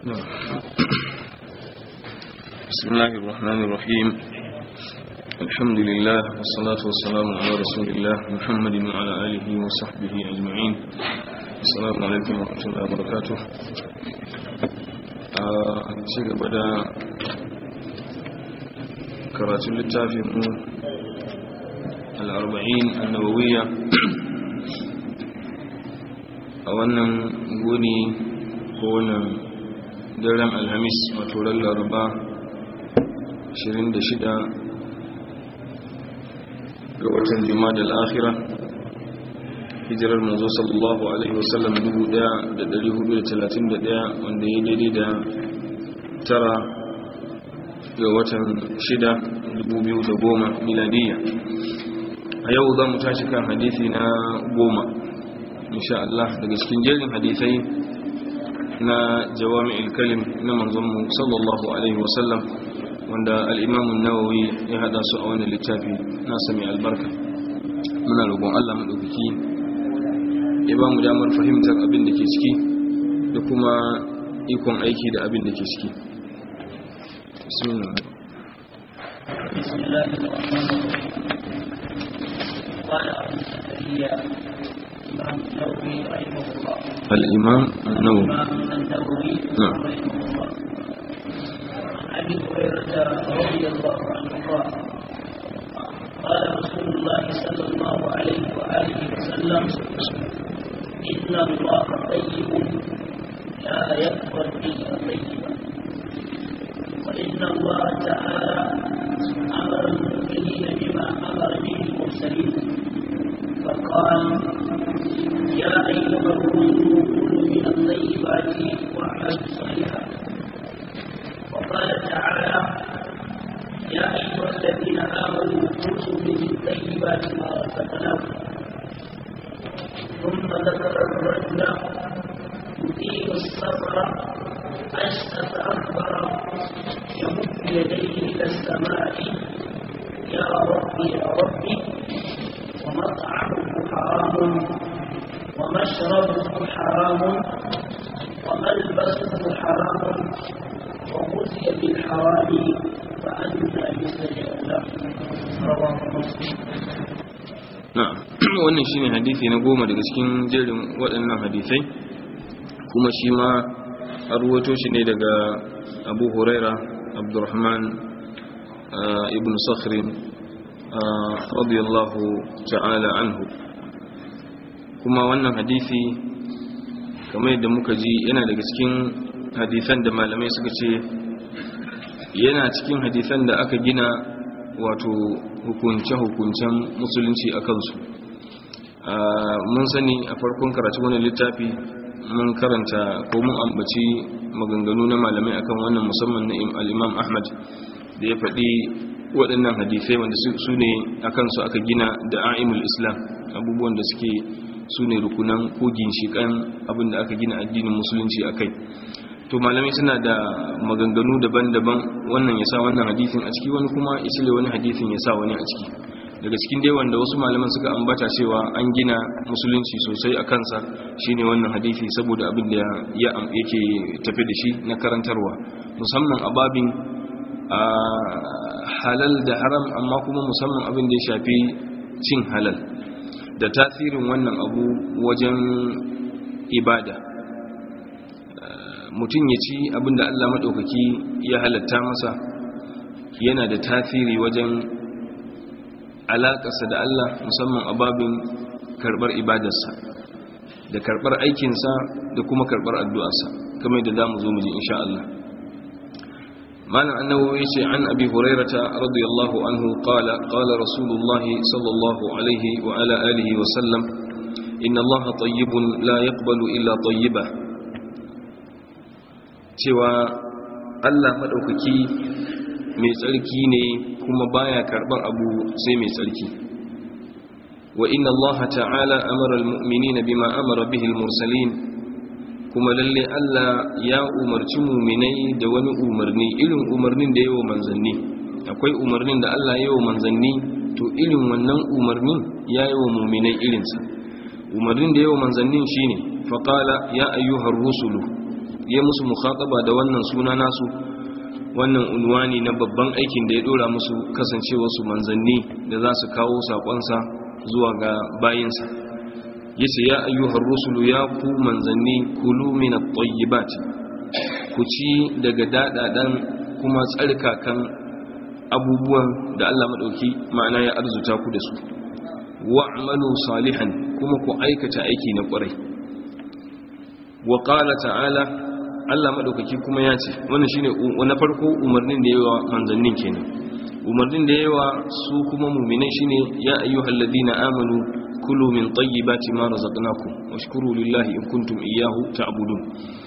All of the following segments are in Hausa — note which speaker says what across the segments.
Speaker 1: بسم الله الرحمن الرحيم الحمد لله والصلاة والسلام على رسول الله محمد وعلى آله وصحبه أجمعين السلام عليكم ورحمة الله وبركاته شيء بدأ كراتب للتافي الأربعين النووية أولا قولي قولنا daren alhamis wato ran laraba 26 ga watan jima'a al'akhira hijirar manzo sallallahu alaihi wasallam 1431 wanda ya daidai da tara ga watan 6 2010 miladiyya a yau za mu tashi kan hadithi na goma insha Allah daga cikin jerin hadithai na jawami'il kalim na manzonmu sallallahu alaihi wasallam wanda al'imamun nawawi ya hada su a wani littafi na sami albarka muna roƙon allah maɗaukaki ya ba mu damar fahimtar abin da ke ciki da kuma ikon aiki da abin da ke ciki الإمام النووي
Speaker 2: النووي
Speaker 1: نعم
Speaker 2: رحمه الله عن ابي هريره رضي الله عنه قال قال رسول الله صلى الله عليه واله وسلم ان الله طيب لا يقبل الا طيبا وان الله تعالى امر المؤمنين بما امر به المرسلين فقال يا أيها الرسل كلوا من الطيبات واعملوا صالحا وقال تعالى يا أيها الذين آمنوا كلوا من الطيبات ما رزقناكم ثم ذكر الرجل يطيل السفر أشأث أكبر يمد يديه إلى السماء يا ربي يا ربي ومطعمه حرام ومشربه حرام وملبسه حرام وغزي بالحرام فأنى يستجاب له رواه مسلم
Speaker 1: na'am wannan shine hadisi na goma daga cikin jerin waɗannan hadisai kuma shi ma an ruwato shi ne daga abu huraira abdurrahman ibn sakhrin radiyallahu ta'ala anhu kuma wannan hadisi kamar yadda muka ji yana daga cikin hadisan da malamai suka ce yana cikin hadisan da aka gina wato hukunce-hukuncen musulunci a kansu mun sani a farkon karatu wani littafi mun karanta ko mun ambaci maganganu na malamai akan wannan musamman na al'imam ahmad da ya faɗi waɗannan hadisai wanda su ne a kansu aka gina da a'imul islam abubuwan da suke su ne rukunan ko ginshiƙan abinda aka gina addinin musulunci a kai to malamai suna da maganganu daban-daban wannan ya sa wannan hadisin a ciki wani kuma ya cire wani hadisin ya sa wani a ciki daga cikin dai wanda wasu malaman suka ambata cewa an gina musulunci sosai a kansa shine wannan hadisi saboda abin da ya yake tafi da shi na karantarwa musamman a babin a halal da haram amma kuma musamman abin da ya shafi cin halal da tasirin wannan abu wajen ibada mutum ya ci abinda Allah maɗaukaki ya halatta masa yana da tasiri wajen alaƙarsa da Allah musamman a babin karɓar ibadarsa da karɓar aikinsa da kuma karɓar addu'arsa kamar da za mu zo mu ji insha Allah معنى أنه يشي عن أبي هريرة رضي الله عنه قال قال رسول الله صلى الله عليه وعلى آله وسلم إن الله طيب لا يقبل إلا طيبة cewa Allah maɗaukaki mai tsarki ne kuma baya karɓar abu sai mai tsarki wa inna Allah ta'ala amara al-mu'minina bima amara bihi al-mursalin kuma lalle Allah ya umarci muminai da wani umarni irin umarnin da yawa manzanni akwai umarnin da Allah yawa manzanni to irin wannan umarnin ya yawa muminai irinsa umarnin da yawa manzannin shine faqala ya ayyuhar rusulu ya musu mukhataba da wannan suna nasu wannan unwani na babban aikin da ya dora musu kasancewa su manzanni da za su kawo sakonsa zuwa ga bayinsa yace ya ayyuhar rusulu ya ku manzanni kulu min at-tayyibat ku ci daga dadadan kuma tsarkakan abubuwan da Allah madauki ma'ana ya arzuta ku da su wa'malu salihan kuma ku aikata aiki na kwarai wa qala ta'ala Allah madaukaki kuma ya ce wannan shine na farko umarnin da yawa manzannin kenan umarnin da yawa su kuma mu'minai shine ya ayyuhalladhina amanu kulu min tayyibati ma razaqnakum washkuru lillahi in kuntum iyyahu ta'budun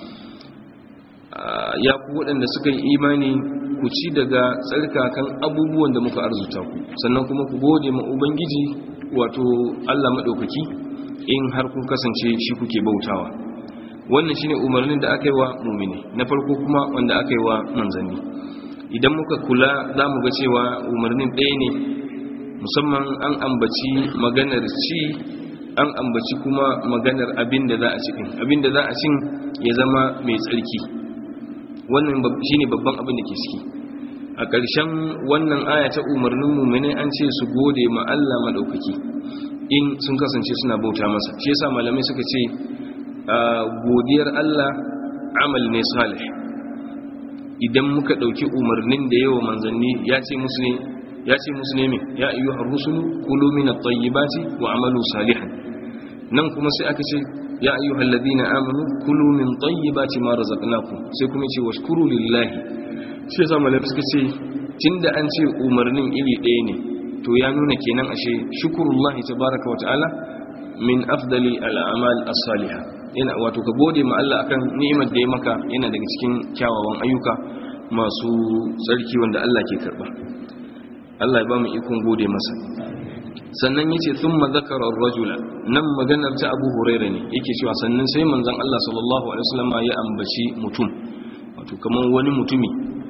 Speaker 1: ya ku waɗanda suka yi imani ku ci daga tsarkakan abubuwan da muka arzuta ku sannan kuma ku gode ma ubangiji wato Allah madaukaki in har kun kasance shi kuke bautawa wannan shine umarnin da aka yi wa mumini na farko kuma wanda aka yi wa manzanni idan muka kula za mu ga cewa umarnin ɗaya ne musamman an ambaci maganar ci an ambaci kuma maganar abin da za a cikin abin da za a cin ya zama mai tsarki wannan shine babban abin da ke ciki a ƙarshen wannan aya ta umarnin mumini an ce su gode ma Allah maɗaukaki in sun kasance suna bauta masa shi yasa malamai suka ce godiyar Allah amal ne salih idan muka ɗauki umarnin da yawa manzanni ya ce musu ne ya ce musu ne min ya ayyu ar-rusulu kulu min at-tayyibati wa amalu salihan nan kuma sai aka ce ya ayyu alladhina amanu kulu min tayyibati ma razaqnakum sai kuma ce washkuru lillahi sai sa malaka suka ce tunda an ce umarnin iri ɗaya ne to ya nuna kenan ashe shukrullahi tabaaraka wa ta'ala min afdali al-a'mal as-salihah yana wato ka gode ma Allah akan ni'imar da ya maka yana daga cikin kyawawan ayyuka masu tsarki wanda Allah ke karba Allah ya ba mu ikon gode masa sannan yace thumma zakara ar-rajula nan maganar ta Abu Hurairah ne yake cewa sannan sai manzon Allah sallallahu alaihi wasallam ya ambaci mutum wato kaman wani mutumi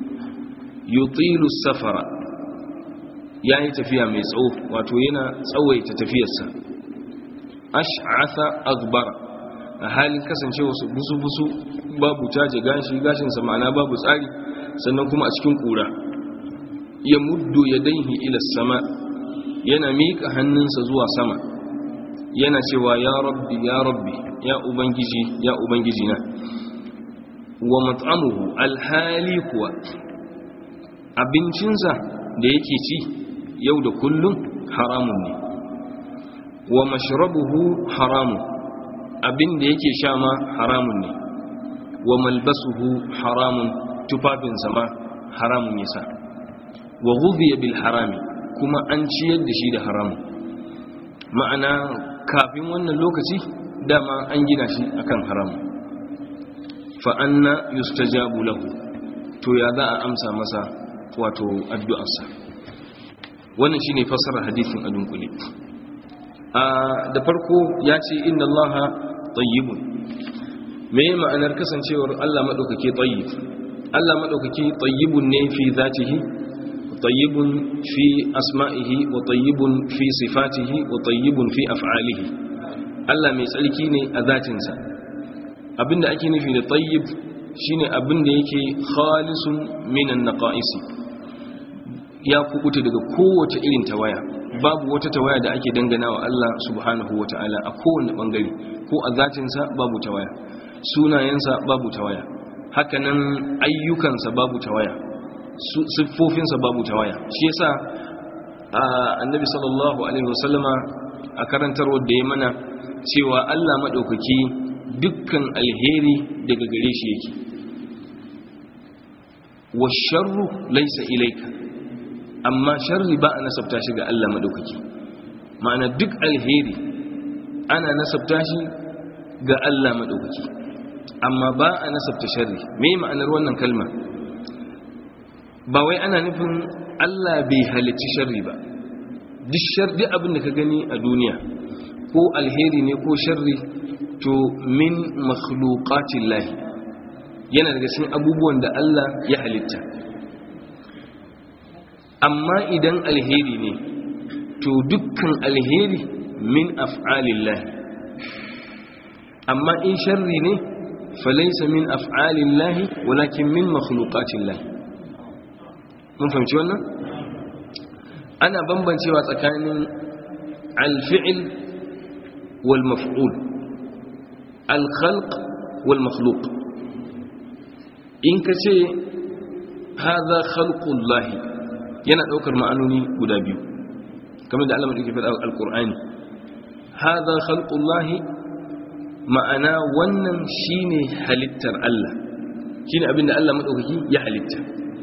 Speaker 1: yutilu safara yayi tafiya mai tsawo wato yana tsawaita tafiyarsa ash'atha aghbara a halin kasancewa su busu-busu babu taje gashi gashinsa ma'ana babu tsari sannan kuma a cikin kura ya muddu ya daihi ila sama yana miƙa hannunsa zuwa sama yana cewa ya rabbi ya rabbi ya ubangiji ya ubangiji na wa mat'amuhu alhali kuwa abincinsa da yake ci yau da kullum haramun ne wa mashrabuhu haramun abin da yake sha ma haramun ne wa malbasuhu haramun tufafinsa ma haramun yasa wa ghudhiya bil harami kuma an ciyar da shi da haramun ma'ana kafin wannan lokaci dama an gina shi akan haramun fa anna yustajabu lahu to ya za a amsa masa wato addu'arsa wannan shine fassarar hadisin a dunkule da farko ya ce inna allaha tayyibun me ma'anar kasancewar Allah madaukake tayyib Allah madaukake tayyibun ne fi zatihi tayyibun fi asma'ihi wa tayyibun fi sifatihi wa tayyibun fi af'alihi Allah mai tsarki ne a zatinsa abinda ake nufi da tayyib shine abinda yake khalisun minan naqaisi ya kubuta daga kowace irin tawaya babu wata tawaya da ake dangana wa Allah subhanahu wa ta'ala a kowane bangare ko a zatinsa babu tawaya sunayensa babu tawaya hakanan ayyukansa babu tawaya siffofinsa babu tawaya shi yasa annabi sallallahu alaihi wasallama a karantarwar da ya mana cewa Allah maɗaukaki dukkan alheri daga gare shi yake wa sharru laisa ilaika amma sharri ba a nasabta shi ga Allah madaukaki ma'ana duk alheri ana nasabta shi ga Allah madaukaki amma ba a nasabta sharri me ma'anar wannan kalma ba wai ana nufin Allah bai halicci sharri ba duk sharri abin da ka gani a duniya ko alheri ne ko sharri to min makhluqatillahi yana daga cikin abubuwan da Allah ya halitta amma idan alheri ne to dukkan alheri min af'alillahi amma in sharri ne falaysa min af'alillahi walakin min makhluqatillahi mun fahimci wannan ana bambancewa tsakanin al-fi'l wal maf'ul al-khalq wal makhluq in kace hadha khalqullahi yana daukar ma'anoni guda biyu kamar da Allah madauki faɗa al-Qur'ani hadha khalqullahi ma'ana wannan shine halittar Allah shine abinda Allah madaukaki ya halitta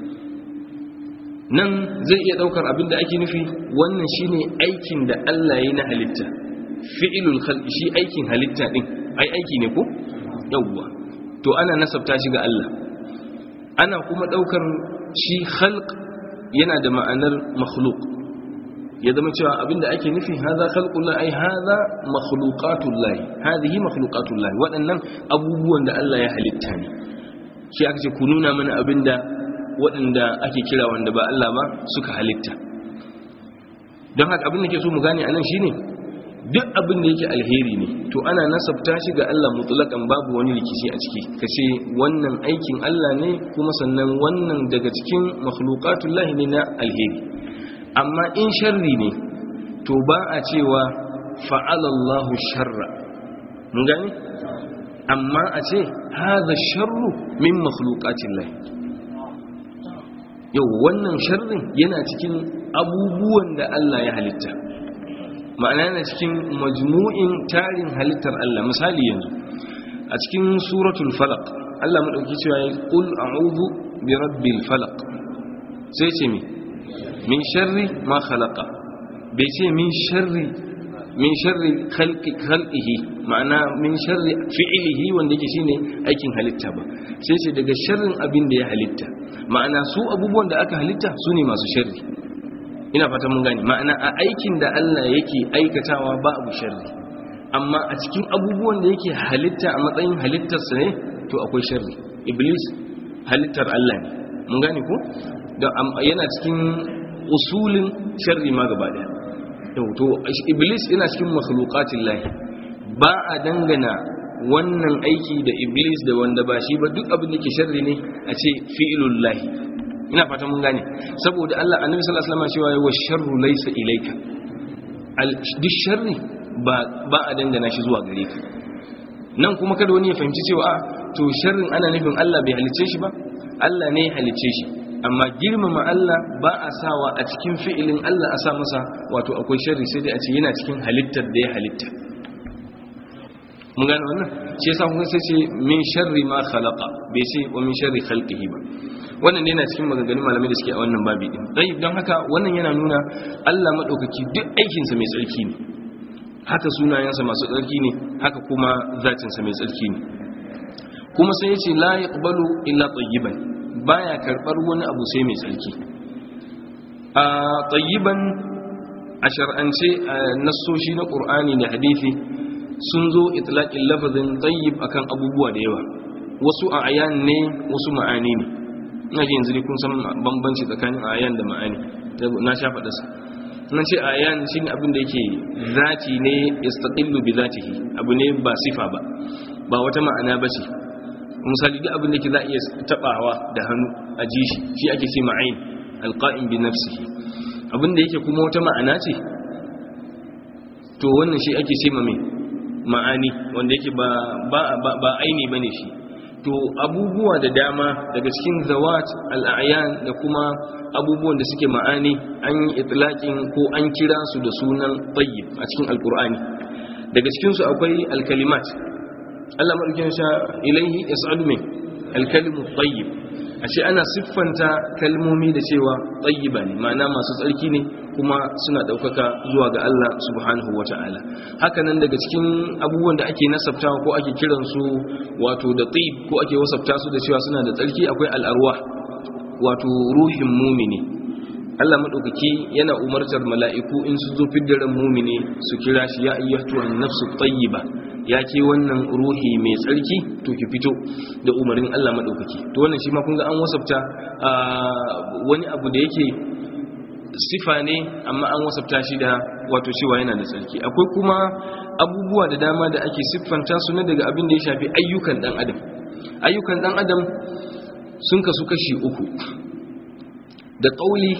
Speaker 1: nan zai iya daukar abinda ake nufi wannan shine aikin da Allah ya yi na halitta fi'ilul khalqi shi aikin halitta din ai aiki ne ko yawwa to ana nasabta shi ga Allah ana kuma daukar shi khalq yana da ma'anar makhluq ya zama cewa abinda ake nufi haza khalqullah ai haza makhluqatullah hadhihi makhluqatullah waɗannan abubuwan da Allah ya halitta ne shi aka ce ku nuna mana abinda waɗanda ake kira wanda ba Allah ba suka halitta don haka abin da ke so mu gane anan shine duk abin da yake alheri ne to ana nasabta shi ga Allah mutlaqan babu wani rikici a ciki kace wannan aikin Allah ne kuma sannan wannan daga cikin makhluqatullahi ne na alheri amma in sharri ne to ba a cewa fa'alallahu sharra mun gani amma a ce haza sharru min makhluqatillahi yau wannan sharrin yana cikin abubuwan da Allah ya halitta ma'ana yana cikin majmu'in tarin halittar Allah misali yanzu a cikin suratul falaq Allah madauki cewa ya qul a'udhu bi rabbil falaq sai ce mi min sharri ma khalaqa bai ce min sharri min sharri khalqi khalqihi ma'ana min sharri fi'lihi wanda yake shine aikin halitta ba sai ce daga sharrin abin da ya halitta ma'ana su abubuwan da aka halitta su ne masu sharri ina fata mun gane ma'ana a aikin da Allah yake aikatawa ba abu sharri amma a cikin abubuwan da yake halitta a matsayin halittarsa ne to akwai sharri iblis halittar Allah ne mun gane ko yana cikin usulin sharri ma gaba daya to iblis yana cikin makhluqatin lahi ba a dangana wannan aiki da iblis da wanda ba shi ba duk abin da ke sharri ne a ce fi'ilul lahi ina fata mun gane saboda Allah annabi sallallahu alaihi wasallam cewa wa sharru laysa ilayka al duk sharri ba ba a dangana shi zuwa gare ka nan kuma kada wani ya fahimci cewa a to sharrin ana nufin Allah bai halicce shi ba Allah ne ya halicce shi amma girmama Allah ba a sawa a cikin fi'ilin Allah a sa masa wato akwai sharri sai dai a ce yana cikin halittar da ya halitta mun gane wannan shi yasa kun sai ce min sharri ma khalaqa bai ce wa min sharri khalqihi ba wannan ne yana cikin maganganun malamai da suke a wannan babi din dai don haka wannan yana nuna Allah madaukaki duk aikin sa mai tsarki ne haka sunayensa masu tsarki ne haka kuma zatin sa mai tsarki ne kuma sai yace la yaqbalu illa tayyiban baya karbar wani abu sai mai tsarki a tayyiban a shar'ance nassoshi na qur'ani da hadisi sun zo itlaqin lafazin tayyib akan abubuwa da yawa wasu a ayan ne wasu ma'ani ne ina ji yanzu kun san bambanci tsakanin ayan da ma'ani na sha faɗa sa nan ce ayan shine abin da yake zati ne yastaqillu bi zatihi abu ne ba sifa ba ba wata ma'ana ba ce misali duk abin da ke za a iya tabawa da hannu a ji shi shi ake ce ma'ain alqa'im bi nafsihi abin da yake kuma wata ma'ana ce to wannan shi ake ce ma mai ma'ani wanda yake ba ba ba aini bane shi to abubuwa da dama daga cikin zawat al'ayan da kuma abubuwan da suke ma'ani an yi itlaqin ko an kira su da sunan tayyib a cikin alqur'ani daga cikin su akwai alkalimat Allah madaukakin sha ilaihi yas'alu min alkalimu tayyib ashe ana siffanta kalmomi da cewa tayyiba ne ma'ana masu tsarki ne kuma suna daukaka zuwa ga Allah subhanahu wata'ala haka nan daga cikin abubuwan da ake nasabtawa ko ake kiran su wato da tayyib ko ake wasafta su da cewa suna da tsarki akwai al'arwa wato ruhin mumini Allah madaukaki yana umartar mala'iku in su zo fiddaran mumini su kira shi ya ayyatu an-nafsu tayyiba ya ke wannan ruhi mai tsarki to ki fito da umarnin Allah madaukaki to wannan shi ma kun ga an wasafta wani abu da yake sifa ne amma an wasafta shi da wato cewa yana da tsarki akwai kuma abubuwa da dama da ake siffanta su na daga abin da ya shafi ayyukan dan adam ayyukan dan adam sun kasu kashi uku da ƙauli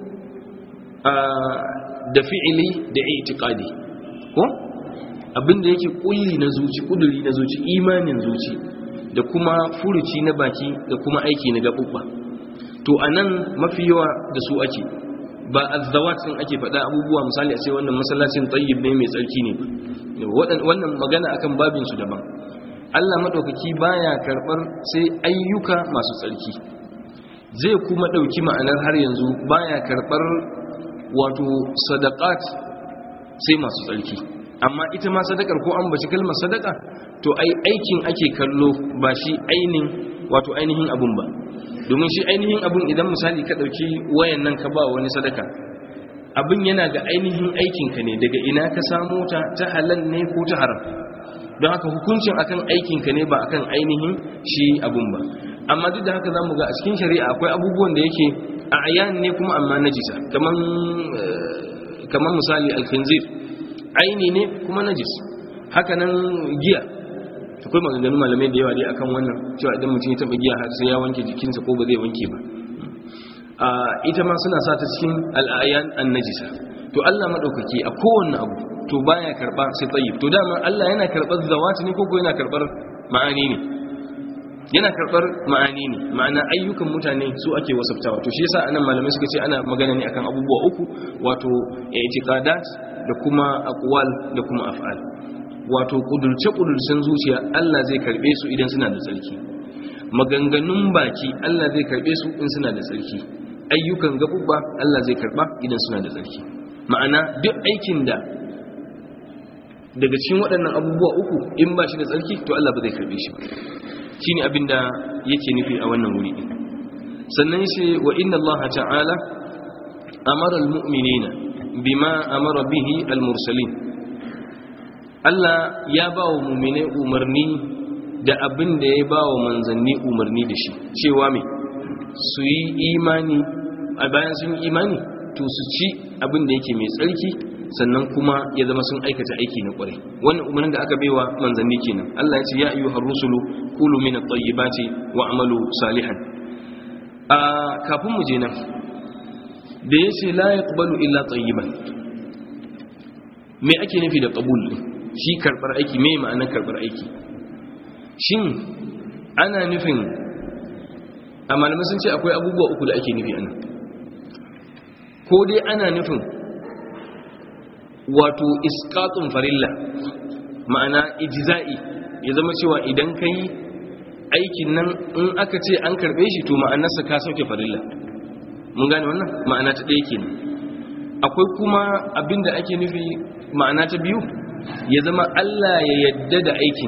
Speaker 1: da fi'ili da i'tiqadi ko abinda yake kulli na zuci kuduri na zuci imanin zuci da kuma furuci na baki da kuma aiki na gabubba to anan mafi yawa da su ake ba azzawat din ake faɗa abubuwa misali a ce wannan masallacin tayyib ne mai tsarki ne wannan magana akan babin su daban Allah madaukaki baya karbar sai ayyuka masu tsarki zai kuma dauki ma'anar har yanzu baya karbar wato sadaqat sai masu tsarki amma ita ma sadakar ko an bashi kalmar sadaka to ai aikin ake kallo ba shi ainin wato ainihin abun ba domin shi ainihin abun idan misali ka dauki wayan nan ka ba wani sadaka abin yana ga ainihin aikinka ne daga ina ka samu ta ta halal ne ko ta haram don haka hukuncin akan aikinka ne ba akan ainihin shi abun ba amma duk da haka za mu ga a cikin shari'a akwai abubuwan da yake a ayan ne kuma amma najisa kaman kaman misali alkhinzir aini ne kuma najis haka nan giya akwai maganganun malamai da yawa dai akan wannan cewa idan mutum ya taba giya har sai ya wanke jikinsa ko ba zai wanke ba a ita ma suna sa ta cikin al'ayan annajisa to Allah madaukaki a kowanne abu to baya karba sai tayyib to dama Allah yana karbar zawati ne ko ko yana karbar ma'ani ne yana karbar ma'ani ne ma'ana ayyukan mutane su ake wasaftawa to shi yasa anan malamai suka ce ana magana ne akan abubuwa uku wato i'tiqadat da kuma aqwal da kuma af'al wato kudurce kudurcen zuciya Allah zai karbe su idan suna da tsarki maganganun baki Allah zai karbe su in suna da tsarki ayyukan gabubba Allah zai karba idan suna da tsarki ma'ana duk aikin da daga cikin waɗannan abubuwa uku in ba shi da tsarki to Allah ba zai karbe shi ba shine abin da yake nufi a wannan wuri sannan yace wa inna Allah ta'ala amara almu'minina bima amara bihi almursalin Allah ya ba wa mu'minai umarni da abin da ya ba wa manzanni umarni da shi cewa me su yi imani a bayan sun yi imani to su ci abin da yake mai tsarki sannan kuma ya zama sun aikata aiki na kwarai wannan umarnin da aka baiwa manzanni kenan Allah ya ce ya ayyuhar rusulu kulu min at-tayyibati wa amalu salihan a kafin mu je nan da yace la yaqbalu illa tayyiban me ake nufi da qabul shi karbar aiki me ma'anar karbar aiki shin ana nufin a malamai sun ce akwai abubuwa uku da ake nufi anan ko dai ana nufin wato iskatun farilla ma'ana ijza'i ya zama cewa idan ka yi aikin nan in aka ce an karbe shi to ma'anarsa ka sauke farilla mun gane wannan ma'ana ta ɗaya kenan akwai kuma abinda ake nufi ma'ana ta biyu ya zama Allah ya yadda da aikin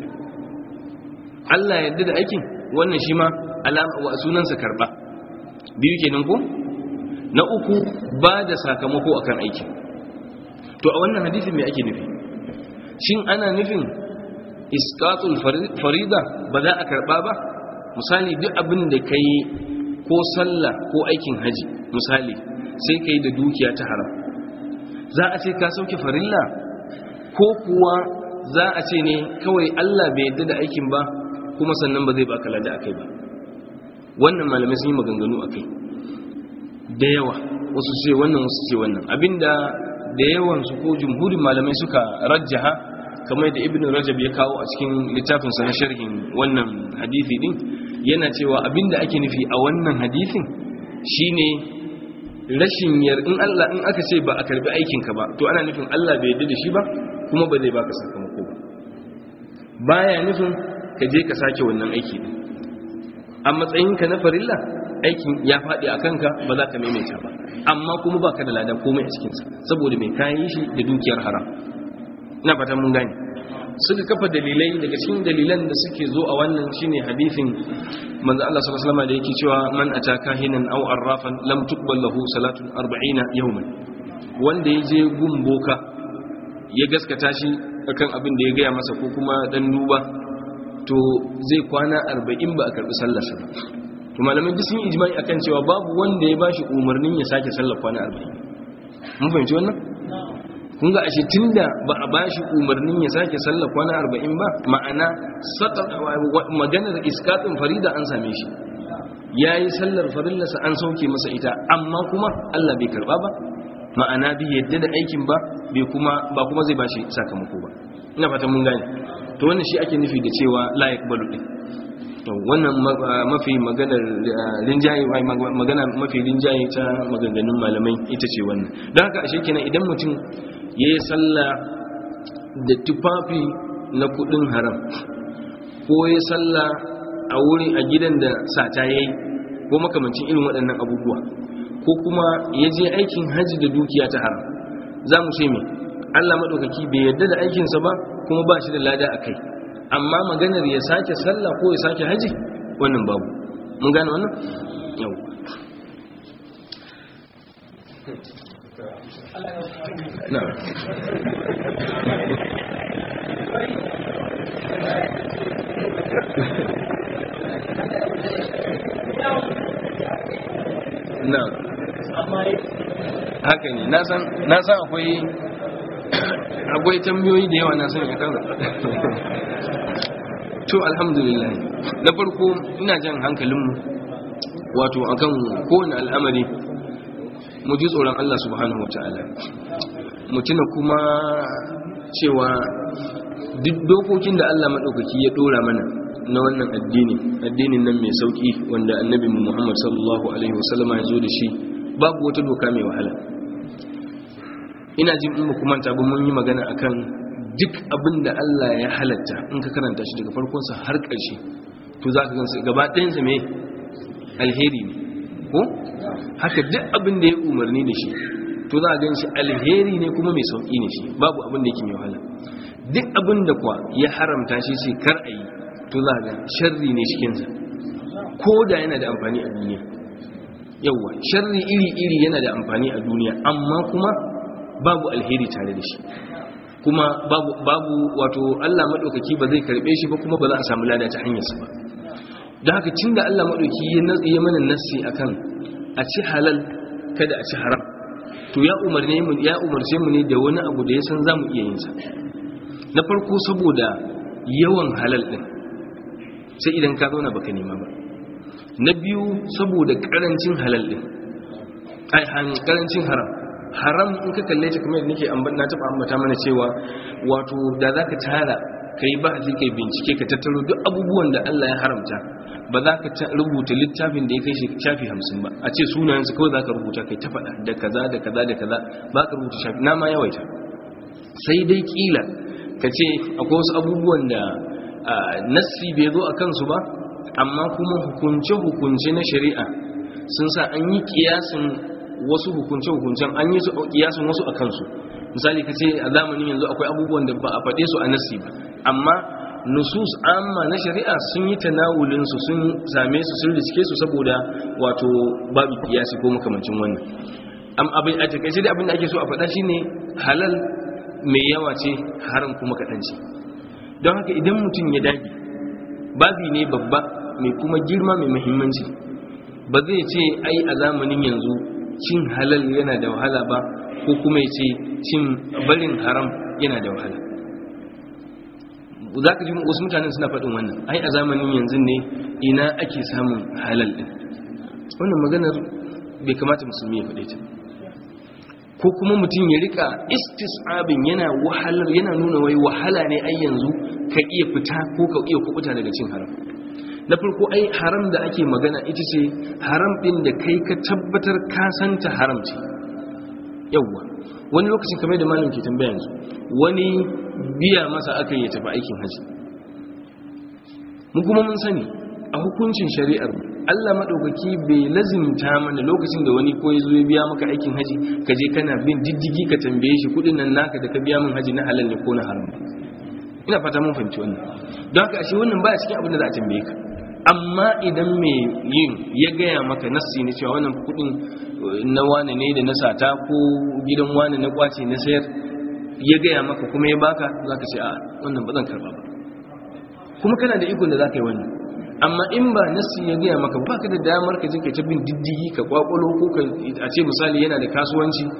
Speaker 1: Allah ya yadda da aikin wannan shi ma alama sunansa karba biyu kenan ko na uku ba da sakamako akan aikin to a wannan hadisi mai ake nufi shin ana nufin iskatul farida ba za a karba ba misali duk abin da ka yi ko sallah ko aikin haji misali sai ka yi da dukiya ta haram za a ce ka sauke farilla ko kuwa za a ce ne kawai allah bai yadda da aikin ba kuma sannan ba zai baka lada akai ba wannan malamai sun yi maganganu akai da yawa wasu ce wannan wasu ce wannan abinda da yawansu ko jumhurin malamai suka rajjaha kamar da ibn rajab ya kawo a cikin littafinsa na sharhin wannan hadisi din yana cewa abinda ake nufi a wannan hadisin shine rashin yar in Allah in aka ce ba a karbi aikin ka ba to ana nufin Allah bai yarda da shi ba kuma ba zai baka sakamako ba baya nufin ka je ka sake wannan aiki din a matsayinka na farilla aikin ya faɗi a kanka ba za ka maimaita ba amma kuma ba ka da ladan komai a cikinsa saboda mai kayan shi da dukiyar haram ina fatan mun gane suka kafa dalilai daga cikin dalilan da suke zo a wannan shine hadisin manzo Allah sallallahu alaihi wasallam da yake cewa man ataka hinan aw arrafan lam tuqbal lahu salatun 40 yawman wanda ya je gumboka ya gaskata shi akan abin da ya gaya masa ko kuma dan duba to zai kwana 40 ba a karbi sallarsa ba to malamai duk sun ijma'i akan cewa babu wanda ya bashi umarnin ya sake sallar kwana 40 mun fahimci wannan kun ga ashe tunda ba a bashi umarnin ya sake sallah kwana arba'in ba ma'ana maganar iskatin farida an same shi ya yi sallar farillarsa an sauke masa ita amma kuma Allah bai karba ba ma'ana bi yadda da aikin ba bai kuma ba kuma zai bashi sakamako ba ina fatan mun gane to wannan shi ake nufi da cewa la yaqbalu din to wannan mafi maganar rinjaye magana mafi rinjaye ta maganganun malamai ita ce wannan don haka ashe kenan idan mutum yayi sallah da tufafi na kudin haram ko ya sallah a wuri a gidan da sata yayi ko makamancin irin waɗannan abubuwa ko kuma ya je aikin haji da dukiya ta haram za mu ce mai allah maɗaukaki bai yarda da aikinsa ba kuma ba shi da lada a kai amma maganar ya sake sallah ko ya sake haji wannan babu mun gane wannan yau na na haka ne na san akwai akwai tambayoyi da yawa na san ya kan to alhamdulillah na farko ina jan hankalinmu wato akan kowane al'amari mu ji tsoron Allah subhanahu wata'ala mu tuna kuma cewa duk dokokin da Allah maɗaukaki ya ɗora mana na wannan addini addinin nan mai sauƙi wanda annabi Muhammad sallallahu alaihi wasallama ya zo da shi babu wata doka mai wahala ina jin in kuma ta ba mun yi magana akan duk abin da Allah ya halatta in ka karanta shi daga farkonsa har ƙarshe to za ka gansu gaba ɗayansa mai alheri ne ko haka duk abin da ya umarni da shi to za a gan shi alheri ne kuma mai sauƙi ne shi babu abin da yake mai wahala duk abin da kuwa ya haramta shi sai kar a yi to za a ga sharri ne cikinsa ko da yana da amfani a duniya yauwa sharri iri-iri yana da amfani a duniya amma kuma babu alheri tare da shi kuma babu, babu wato Allah maɗaukaki ba zai karɓe shi ba kuma ba za a samu lada ta hanyarsa ba da haka cin da Allah maɗauki ya mana nassi akan a ci halal kada a ci haram to ya umarne mu ya umarce mu ne da wani abu da ya san zamu iya yin sa na farko saboda yawan halal din sai idan ka zauna baka nema ba na biyu saboda karancin halal din ai karancin haram haram in ka kalle ta kamar nake na taba ambata mana cewa wato da zaka tara kai ba ji kai bincike ka tattaro duk abubuwan da Allah ya haramta ba za ka rubuta littafin da ya kai shafi hamsin ba a ce sunayensu kawai za ka rubuta kai ta faɗa da kaza da kaza da kaza ba ka rubuta shafi na ma yawaita sai dai kila ka ce akwai wasu abubuwan da nassi bai zo a kansu ba amma kuma hukunce-hukunce na shari'a sun sa an yi kiyasin wasu hukunce-hukuncen an yi su kiyasin wasu a kansu misali ka ce a zamanin yanzu akwai abubuwan da ba a faɗe su a nassi ba amma nusus amma na shari'a sun yi tanawulinsu sun same su sun riske su saboda wato babu kiyasi ko makamancin wannan abin a takaice da abin da ake so a faɗa shine halal mai yawa ce haram kuma kaɗan ce don haka idan mutum ya dage babi ne babba mai kuma girma mai muhimmanci ba zai ce ai a zamanin yanzu cin halal yana da wahala ba ko kuma ya ce cin barin haram yana da wahala za ka ji wasu mutanen suna faɗin wannan ai a zamanin yanzu ne ina ake samun halal ɗin wannan maganar bai kamata musulmi ya faɗe ta ko kuma mutum ya rika istisabin yana wahalar yana nuna wai wahala ne ai yanzu ka iya fita ko ka iya kubuta daga cin haram na farko ai haram da ake magana ita ce haram ɗin da kai ka tabbatar ka santa haram ce yawwa wani lokacin kamar da malam ke tambaya yanzu wani biya masa aka yi tafi aikin haji mu kuma mun sani a hukuncin shari'ar Allah maɗaukaki bai lazimta mana lokacin da wani ko ya zo ya biya maka aikin haji ka je kana bin diddigi ka tambaye shi kudin nan naka da ka biya min haji na halal ne ko na haram ina fata mun fahimci wannan don haka ashe wannan ba cikin abin da za a tambaye ka amma idan mai yin ya gaya maka nassi ne cewa wannan kudin na wane ne da na sata ko gidan wane na kwace na sayar ya gaya maka kuma ya baka za ka ce a wannan ba zan karba ba kuma kana da ikon da za ka yi wannan amma in ba nassi ya gaya maka baka da damar ka je ka ta bin diddigi ka kwakwalo ko ka a ce misali yana da kasuwanci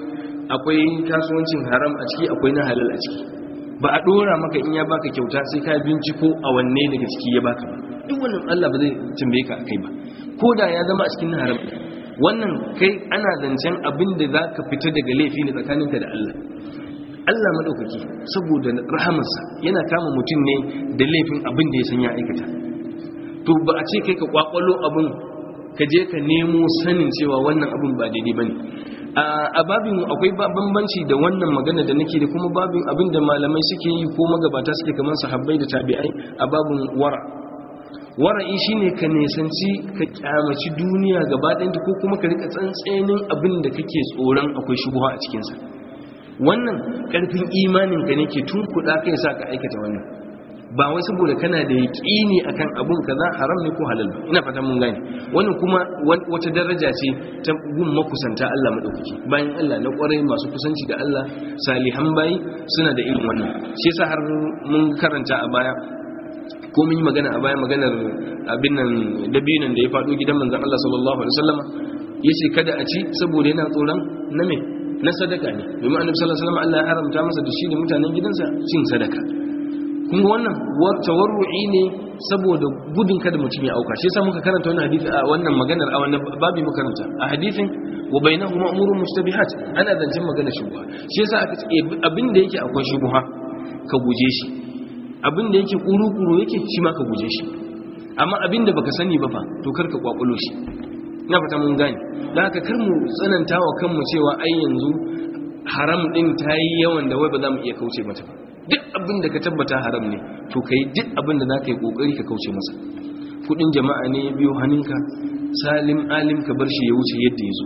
Speaker 1: akwai kasuwancin haram a ciki akwai na halal a ciki ba a dora maka in ya baka kyauta sai ka binciko a wanne daga ciki ya baka ba duk wannan Allah ba zai tambaye ka akai ba ko da ya zama a cikin haram wannan kai ana zancen abin da za ka fita daga laifi ne tsakaninka da Allah Allah maɗaukaki saboda rahamarsa yana kama mutum ne da laifin abin da ya san ya aikata to ba a ce kai ka kwakwalo abin ka je ka nemo sanin cewa wannan abin ba daidai ba ne a babin akwai bambanci da wannan magana da nake da kuma babin abin da malamai suke yi ko magabata suke kamar sahabbai da tabi'ai a babin wara wara'i shine ka nesanci ka kyamaci duniya gaba ɗayanta ko kuma ka rika tsantsenin abin da kake tsoron akwai shubuha a cikinsa wannan ƙarfin imanin ka ne ke tun kuɗa kai sa ka aikata wannan ba wai saboda kana da yaƙini akan abun kaza haram ne ko halal ba ina fata mun gane wannan kuma wata daraja ce ta gun makusanta Allah madaukaki bayan Allah na kwarai masu kusanci da Allah salihan bayi suna da irin wannan shi yasa har mun karanta a baya ko mun yi magana a baya maganar abin nan dabinan da ya faɗo gidan manzon Allah sallallahu alaihi wasallam yace kada a ci saboda yana tsoron na me na sadaka ne domin annabi sallallahu alaihi wasallam Allah ya haramta masa da shi da mutanen gidansa cin sadaka kuma wannan tawarru'i ne saboda gudun kada mutum ya auka shi yasa muka karanta wannan hadisi a wannan maganar a wannan babi muka karanta a hadisin wa bainahuma umurun mustabihat ana zancen maganar shubha shi yasa aka ce abin da yake akwai shubha ka guje shi abin da yake kuru-kuru yake shi ma ka guje shi amma abin da baka sani ba fa to karka kwakulo shi na fata mun gane da haka kar mu tsananta wa kanmu cewa ai yanzu haram din ta yi yawan da wai ba za mu iya kauce mata ba duk abin da ka tabbata haram ne to kai duk abin da za ka yi kokari ka kauce masa kudin jama'a ne ya biyo hannunka salim alim ka bar shi ya wuce yadda ya zo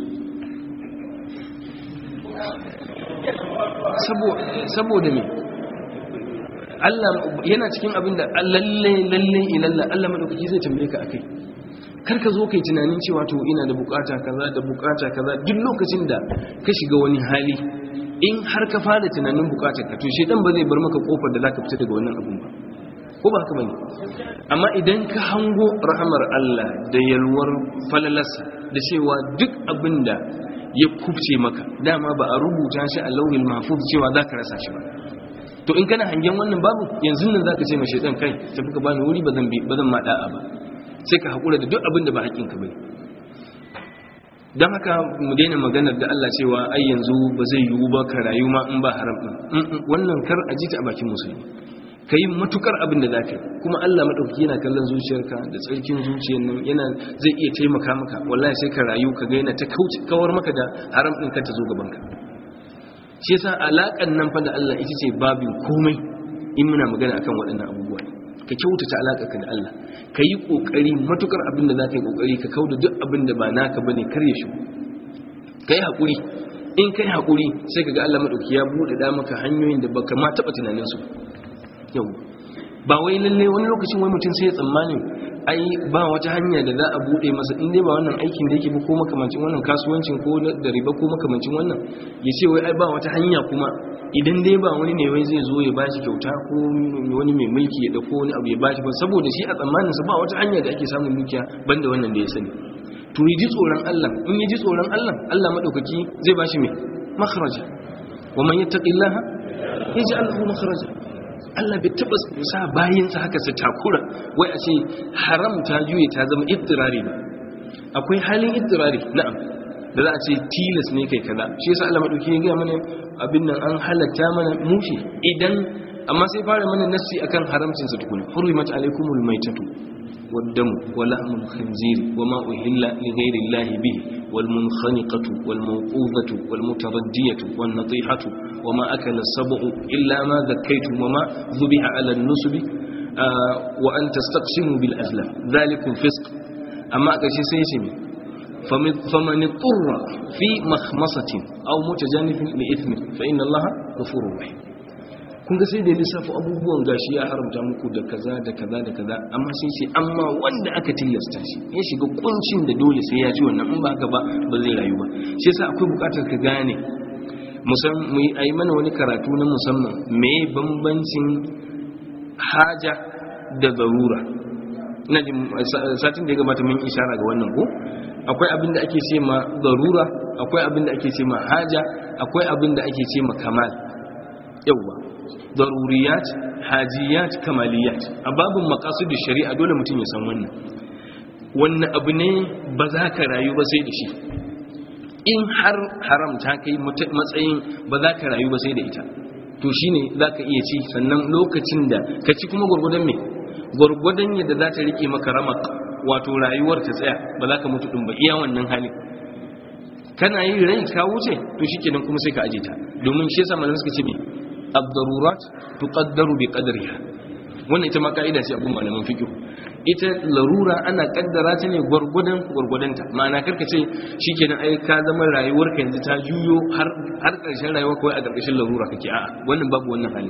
Speaker 1: saboda me Allah yana cikin abin da lalle lalle ilalla Allah madaukaki zai tambaye ka akai kar ka zo kai tunanin cewa to ina da bukata kaza da bukata kaza duk lokacin da ka shiga wani hali in har ka fara tunanin bukatar ka to shedan ba zai bar maka kofar da zaka fita daga wannan abun ba ko ba haka bane amma idan ka hango rahamar Allah da yalwar falalarsa da cewa duk abin da ya kubce maka dama ba a rubuta shi a lauhin mahfuz cewa zaka rasa shi ba to in kana hangen wannan babu yanzu nan zaka ce ma shedan kai tafi ka bani wuri ba zan bi ba zan ma da'a ba sai ka hakura da duk abin da ba hakkin ka bane don haka mu daina maganar da Allah cewa ai yanzu ba zai yiwu ba ka rayu ma in ba haram din wannan kar a ji ta a bakin musulmi ka yi matukar abin da za ka yi kuma Allah maɗauki yana kallon zuciyarka da tsarkin zuciyar nan yana zai iya taimaka maka wallahi sai ka rayu ka ga yana ta kawar maka da haram ɗin ka ta zo gabanka shi yasa alaƙan nan fa da Allah ita ce babin komai in muna magana akan waɗannan abubuwa ka kyautata alaƙarka da Allah ka yi ƙoƙari matukar abin da za ka yi ƙoƙari ka kauda duk abin da ba naka ba ne kar ya shigo ka yi haƙuri in ka yi haƙuri sai ka ga Allah maɗauki ya buɗe da maka hanyoyin da baka ma taɓa tunaninsu yau ba wai lalle wani lokacin wai mutum sai ya tsammanin ai ba wata hanya da za a bude masa in dai ba wannan aikin da yake ba ko makamancin wannan kasuwancin ko da riba ko makamancin wannan ya ce wai ai ba wata hanya kuma idan dai ba wani ne wai zai zo ya bashi kyauta ko wani mai mulki ya dauko wani abu ya bashi ba saboda shi a tsammanin sa ba wata hanya da ake samun dukiya banda wannan da ya sani to yi ji tsoron Allah in yi ji tsoron Allah Allah madaukaki zai bashi mai makhraja wa man yattaqillaha yaj'al lahu makhraja Allah bai taba sa bayinsa haka su takura wai a ce haram ta juye ta zama ittirari ba akwai halin ittirari na'am da za a ce tilas ne kai kaza shi yasa Allah madauki ya ga mana abin nan an halatta mana mushi idan amma sai fara mana nassi akan haramcin sa tukuna hurimat alaikumul maitatu والدم ولحم الخنزير وما أهل لغير الله به والمنخنقة والموقوذة والمتردية والنطيحة وما أكل السبع إلا ما ذكيتم وما ذبح على النسب آه وأن تستقسموا بالأزلام ذلك فسق أما أكشي سيسمي فمن اضطر في مخمصة أو متجانف لإثم فإن الله غفور رحيم kun ga sai da lissafi abubuwan gashi ya haramta muku da kaza da kaza da kaza amma sai ce amma wanda aka tilasta shi ya shiga kuncin da dole sai ya ci wannan in ba haka ba ba zai rayu ba shi yasa akwai bukatar ka gane mu yi mana wani karatu na musamman me bambancin haja da zarura ina jin satin da ya gabata mun ishara ga wannan ko akwai abin da ake ce ma zarura akwai abin da ake ce ma haja akwai abin da ake ce ma kamal yawwa daruriyat hajiyat kamaliyat a babin maqasidin shari'a dole mutum ya san wannan wannan abu ne ba za ka rayu ba sai da shi in har haram ta kai matsayin ba za ka rayu ba sai da ita to shine za ka iya ci sannan lokacin da ka ci kuma gwargwadon me gwargwadon yadda za ta rike maka ramak wato rayuwar ta tsaya ba za ka mutu ɗin ba iya wannan hali kana yi rai ka wuce to shi kenan kuma sai ka aje ta domin shi yasa malamai suka ce me ad-darurat tuqaddaru bi qadriha wannan ita ma ka'ida ce abun malaman fiqh ita larura ana kaddara ta ne gwargwadon gwargwadonta ma'ana karka ce shikenan ai ka zama rayuwar ka yanzu ta juyo har har karshen rayuwar kawai a karkashin larura kake a'a wannan babu wannan hali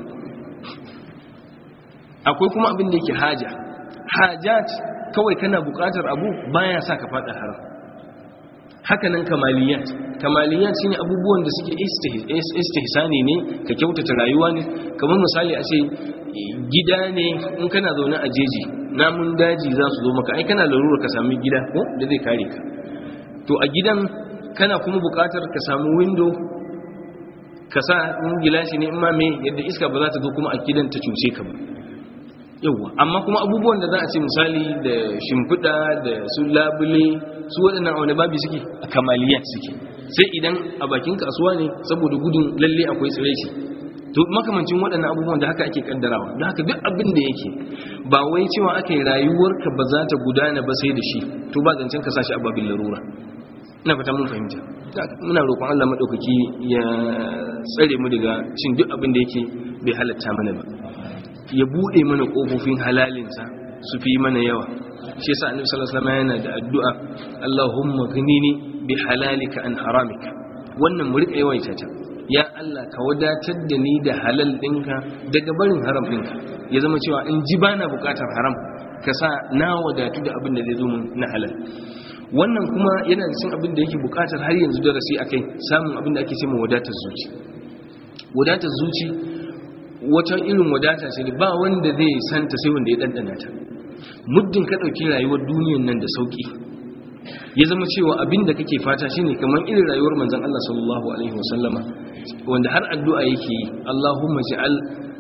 Speaker 1: akwai kuma abin da yake haja hajat kawai kana buƙatar abu baya sa ka fada haram hakanan kamaliyat kamaliyat shine abubuwan da suke istihsani ne ka kyautata rayuwa ne kamar misali a ce gida ne in kana zaune a jeji namun daji za su zo maka ai kana larura ka sami gida ko da zai kare ka to a gidan kana kuma buƙatar ka samu window ka sa in gilashi ne in ma me yadda iska ba za ta zo kuma a gidan ta cuce ka ba yauwa amma kuma abubuwan da za a ce misali da shimfiɗa da su labule su waɗannan wani babi suke a kamaliyat suke sai idan a bakin kasuwa ne saboda gudun lalle akwai tsiraici to makamancin waɗannan abubuwan da haka ake kaddarawa don haka duk abin da yake ba wai cewa aka yi rayuwarka ba za ta gudana ba sai da shi to ba zancen ka sashi a babin larura ina fata mun fahimta muna roƙon Allah maɗaukaki ya tsare mu daga cin duk abin da yake bai halatta mana ba ya bude mana kofofin halalinsa su fi mana yawa shi yasa annabi sallallahu alaihi wasallam yana da addu'a Allahumma ghnini bi halalika an haramika wannan mu rika yawaita ta ya Allah ka wadatar da ni da halal dinka daga barin haram dinka ya zama cewa in ji bana bukatar haram ka sa na wadatu da abin da zai zo mun na halal wannan kuma yana da cin abin da yake bukatar har yanzu darasi akai samun abin da ake cewa wadatar zuci wadatar zuci wata irin wadata ce ba wanda zai santa sai wanda ya dandana ta muddin ka dauki rayuwar duniyar nan da sauki ya zama cewa abinda kake fata shine kamar irin rayuwar manzon Allah sallallahu alaihi wasallama wanda har addu'a yake yi Allahumma ja'al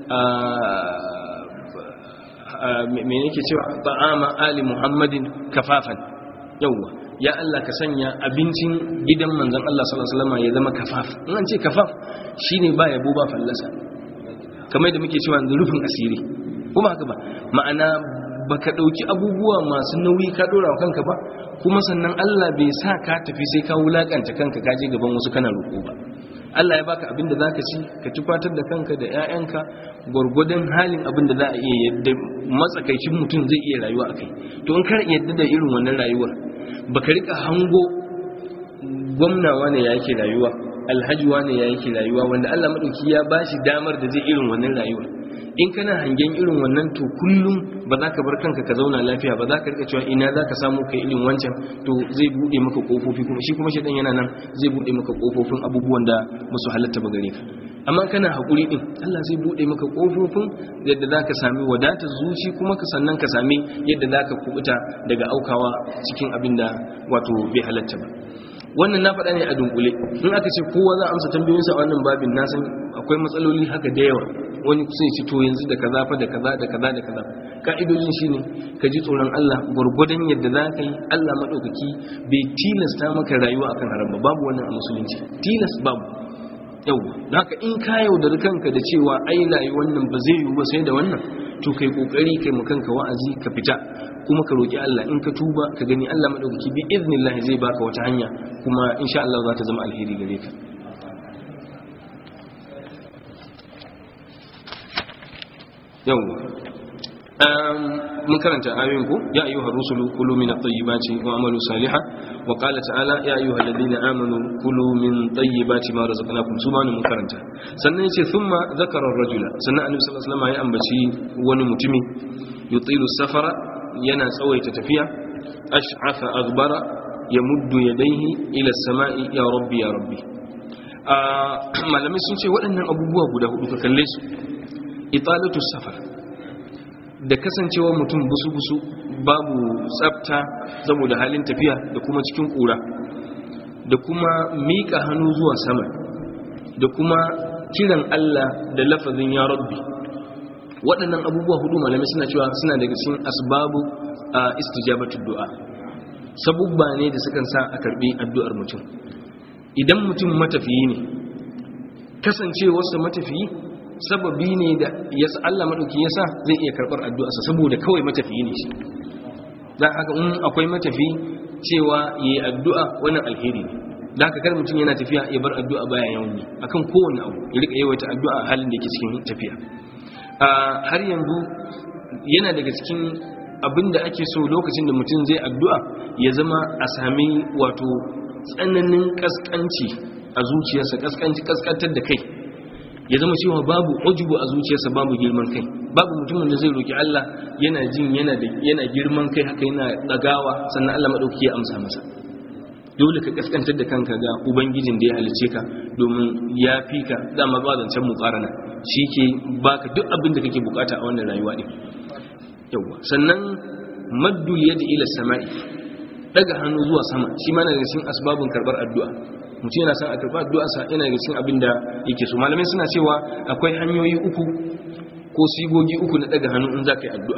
Speaker 1: me yake cewa ta'ama ali muhammadin kafafan yawa ya Allah ka sanya abincin gidan manzon Allah sallallahu alaihi wasallama ya zama kafaf in an ce kafaf shine ba yabo ba fallasa kamar da muke cewa da rufin asiri kuma haka ba ma'ana baka dauki abubuwa masu nauyi ka dora wa kanka ba kuma sannan Allah bai sa ka tafi sai ka wulakanta kanka ka je gaban wasu kana roƙo ba Allah ya baka abin da zaka ci ka tufatar da kanka da ƴaƴanka gurgurdan halin abin da za a iya yadda matsakaicin mutum zai iya rayuwa akai to in kar yadda da irin wannan rayuwar baka rika hango gwamnawa ne yake rayuwa alhaji wane ya yake rayuwa wanda Allah madauki ya bashi damar da zai irin wannan rayuwa in kana hangen irin wannan to kullum ba za ka bar kanka ka zauna lafiya ba za ka rika cewa ina za ka samu kai irin wancan to zai bude maka kofofi kuma shi kuma shedan yana nan zai bude maka kofofin abubuwan da musu halatta ba gare ka amma kana hakuri din Allah zai bude maka kofofin yadda za ka sami wadatar zuci kuma ka sannan ka sami yadda za ka kubuta daga aukawa cikin abin da wato bai halatta ba wannan na faɗa ne a dunkule in aka ce kowa za a amsa tambayoyinsa a wannan babin na san akwai matsaloli haka da yawa wani sai ci to yanzu da kaza fa da kaza da kaza da kaza ka'idojin shine ka ji tsoron Allah gurgudan yadda za ka yi Allah madaukaki bai tilasta maka rayuwa akan haram ba babu wannan a musulunci tilas babu yau haka in ka yaudari kanka da cewa ai rayuwar nan ba zai yiwu ba sai da wannan to kai kokari kai mu kanka wa'azi ka fita kuma ka roki Allah in ka tuba ka gani Allah madaukaki bi iznillah zai baka wata hanya kuma insha Allah za ta zama alheri gare ka yau mun karanta ayoyin ku ya ayyuha rusulu kulu min at-tayyibati wa amalu salihan wa qala ta'ala ya ayyuha alladhina amanu kulu min tayyibati ma razaqnakum subhana mun karanta sannan yace thumma zakara ar-rajula sannan annabi sallallahu alaihi wasallam ya ambaci wani mutumi yutilu safara yana tsawaita tafiya ash'afa aghbara yamuddu yadayhi ila as-sama'i ya rabbi ya rabbi malamai sun ce waɗannan abubuwa guda hudu ka kalle su italatu safar da kasancewa mutum busu-busu babu tsafta saboda halin tafiya da kuma cikin kura da kuma miƙa hannu zuwa sama da kuma kiran Allah da lafazin ya rabbi waɗannan abubuwa hudu malamai suna cewa suna daga cikin asbabu a istijabatu du'a sabubba ne da sukan sa a karbi addu'ar mutum idan mutum matafiyi ne kasancewarsa matafiyi sababi ne da yasa Allah madauki yasa zai iya karbar addu'arsa saboda kawai matafiyi ne shi dan haka in akwai matafi cewa yayi addu'a wannan alheri ne dan haka kar mutum yana tafiya ya bar addu'a baya yawan ne akan kowanne abu ya rika yawaita addu'a a halin da yake cikin tafiya har yanzu yana daga cikin abinda ake so lokacin da mutum zai addu'a ya zama a sami wato tsananin kaskanci a zuciyarsa kaskanci kaskantar da kai ya zama cewa babu ujubu a zuciyarsa babu girman kai babu mutumin da zai roki Allah yana jin yana da yana girman kai haka yana dagawa sannan Allah madauki ya amsa masa dole ka kaskantar da kanka ga ubangijin da ya halice ka domin ya fi ka dama ba zancen mukarana shi ke baka duk abin da kake bukata a wannan rayuwa ne yawa sannan maddul yadi ila sama'i daga hannu zuwa sama shi ma daga cikin asbabun karbar addu'a mutum yana son a karɓar addu'a sa yana daga cikin abin da yake so malamai suna cewa akwai hanyoyi uku ko sigogi uku na daga hannu in za ka yi addu'a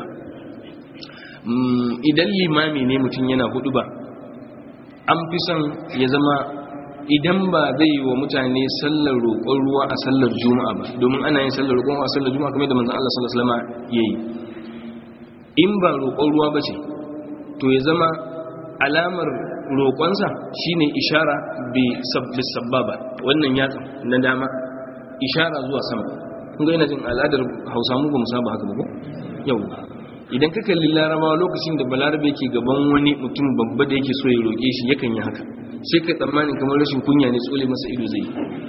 Speaker 1: idan limami ne mutum yana hudu ba an fi son ya zama idan ba zai yi wa mutane sallar roƙon ruwa a sallar juma'a ba domin ana yin sallar roƙon ruwa a sallar juma'a kamar da manzan Allah sallallahu alaihi wasallam yayi in ba roƙon ruwa ba ce to ya zama alamar roƙonsa shine ishara bi sabbaba wannan yatsa na dama ishara zuwa sama kun ga ina jin al'adar Hausa mu ba mu saba haka ba ko yau idan ka kalli larabawa lokacin da balarabe ke gaban wani mutum babba da yake so ya roƙe shi yakan yi haka sai ka tsammanin kamar rashin kunya ne tsole masa ido zai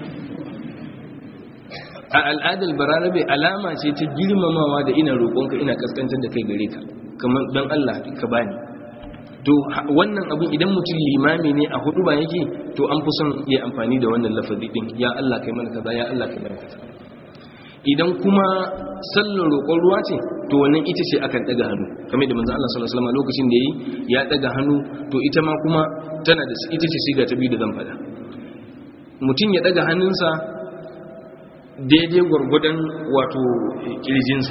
Speaker 1: a al'adar balarabe alama ce ta girmamawa da ina roƙonka ina kaskantar da kai gare ka kamar don Allah ka bani to wannan abin idan mutum limami ne a hudu ba yake to an fi son ya amfani da wannan lafazi din ya Allah kai mana kaza ya Allah kai mana kaza idan kuma sallar roƙon ruwa ce to wannan ita ce akan daga hannu kamar da manzo Allah sallallahu alaihi wasallam lokacin da yi ya daga hannu to ita ma kuma tana da ita ce siga ta biyu da zan faɗa mutum ya daga hannunsa daidai gwargwadon wato kirjinsa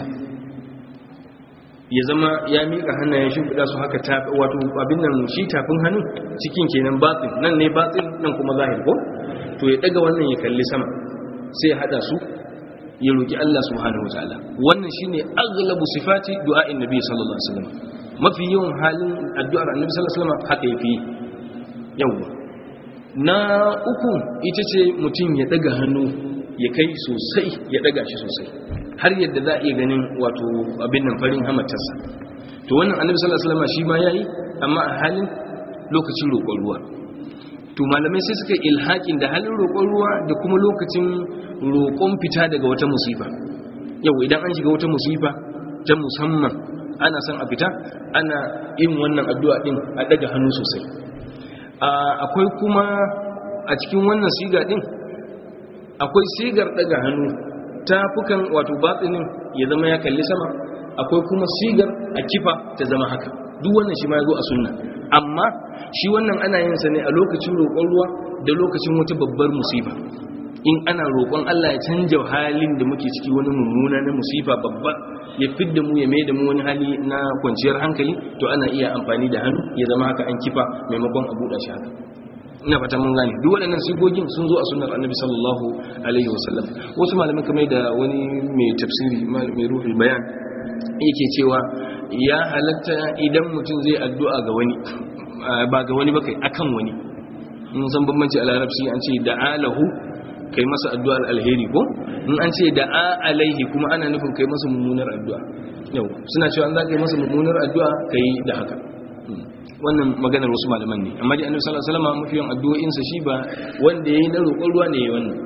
Speaker 1: ya zama ya miƙa hannayen shimfiɗa su haka wato abin nan shi tafin hannu cikin kenan batin nan ne batin nan kuma zahir ko to ya daga wannan ya kalli sama sai ya hada su ya roki Allah subhanahu wataala wannan shine aghlabu sifati du'a'in nabi sallallahu alaihi wasallam mafi yawan halin addu'ar annabi sallallahu alaihi wasallam haka yafi yawa na uku ita ce mutum ya daga hannu ya kai sosai ya daga shi sosai har yadda za a iya ganin wato abin nan farin hamatarsa to wannan annabi sallallahu alaihi wasallam shi ma yayi amma a halin lokacin roƙon ruwa to malamai sai suka ilhakin da halin roƙon ruwa da kuma lokacin roƙon fita daga wata musifa yau idan an shiga wata musifa ta musamman ana son a fita ana yin wannan addu'a din a daga hannu sosai akwai kuma a cikin wannan siga din akwai sigar daga hannu tafukan wato batsinin ya zama ya kalli sama akwai kuma sigar a kifa ta zama haka duk wannan shi ma ya zo a sunna amma shi wannan ana yin sa ne a lokacin roƙon ruwa da lokacin wata babbar musifa in ana roƙon Allah ya canja halin da muke ciki wani mummuna na musifa babba ya fidda mu ya da mu wani hali na kwanciyar hankali to ana iya amfani da hannu ya zama haka an kifa maimakon a buɗe shi haka ina fata mun gane duk waɗannan sigogin sun zo a sunnar annabi sallallahu alaihi wasallam wasu malamai kamar da wani mai tafsiri mai ruhul bayan yake cewa ya halatta idan mutum zai addu'a ga wani ba ga wani ba kai akan wani mun san bambanci a larabci an ce da'alahu kai masa addu'ar alheri ko in an ce da'a alaihi kuma ana nufin kai masa mummunar addu'a yau suna cewa an za ka yi masa mummunar addu'a kai da haka wannan maganar wasu malaman ne amma dai annabi sallallahu alaihi wasallam mafi yawan addu'o'insa shi ba wanda yayi na roƙon ruwa ne wannan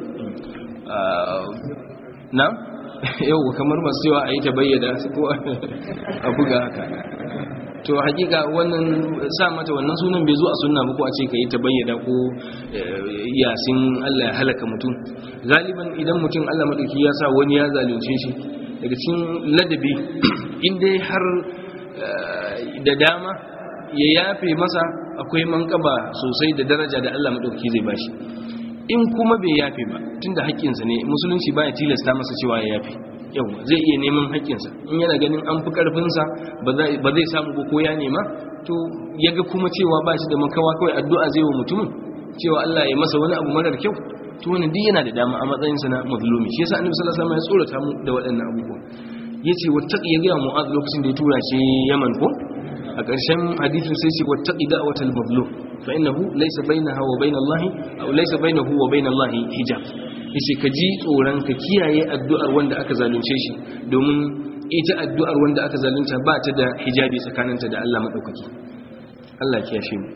Speaker 1: na yau kamar masu cewa a yi ta bayyana ko a buga haka to hakika wannan sa mata wannan sunan bai zo a sunna ba ko a ce ka yi ta bayyana ko yasin Allah ya halaka mutum galiban idan mutum Allah madauki ya sa wani ya zalunce shi daga cikin ladabi in dai har da dama ya yafe masa akwai mankaba sosai da daraja da Allah madauki zai bashi in kuma bai yafe ba tunda haƙƙinsa ne musulunci baya tilasta masa cewa ya yafe yau zai iya neman haƙƙinsa in yana ganin an fi ƙarfinsa ba zai samu ba ko ya nema to ya ga kuma cewa ba shi da makawa kawai addu'a zai wa mutumin cewa Allah ya masa wani abu marar kyau to wani duk yana da dama a matsayinsa na mazlumi shi yasa annabi sallallahu alaihi wasallam ya tsorata mu da waɗannan abubuwa yace wattaqi ya ga mu'az lokacin da ya tura shi Yaman ko a ƙarshen hadisin sai ce wattaqi da'watal mazlum fa innahu laysa bainaha wa bainallahi aw laysa bainahu wa bainallahi hijab yace ka ji tsoron ka kiyaye addu'ar wanda aka zalunce shi domin ita addu'ar wanda aka zalunta ba ta da hijabi tsakaninta da Allah madaukaki Allah ya kiyashe mu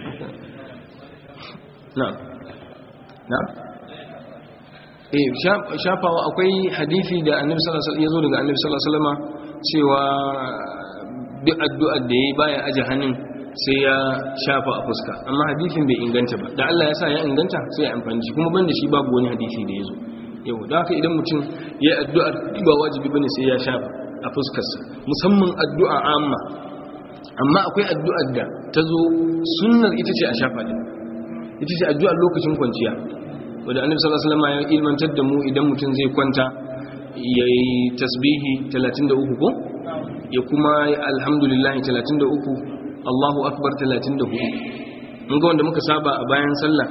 Speaker 1: na'am na'am eh shafawa akwai hadisi da annabi sallallahu alaihi wasallam yazo daga annabi sallallahu alaihi wasallam cewa duk addu'ar da yayi baya aje hannun sai ya shafa a fuska amma hadisin bai inganta ba da Allah ya sa ya inganta sai ya amfani shi kuma banda shi babu wani hadisi da yazo yau da haka idan mutum ya addu'ar ba wajibi bane sai ya shafa a fuskarsa musamman addu'a amma amma akwai addu'ar da ta zo sunnar ita ce a shafa din ita ce addu'ar lokacin kwanciya wadda annabi sallallahu alaihi wasallam ya ilmantar da mu idan mutum zai kwanta yayi tasbihi 33 ko ya kuma alhamdulillah 33 Allahu akbar 34 mun ga wanda muka saba a bayan sallah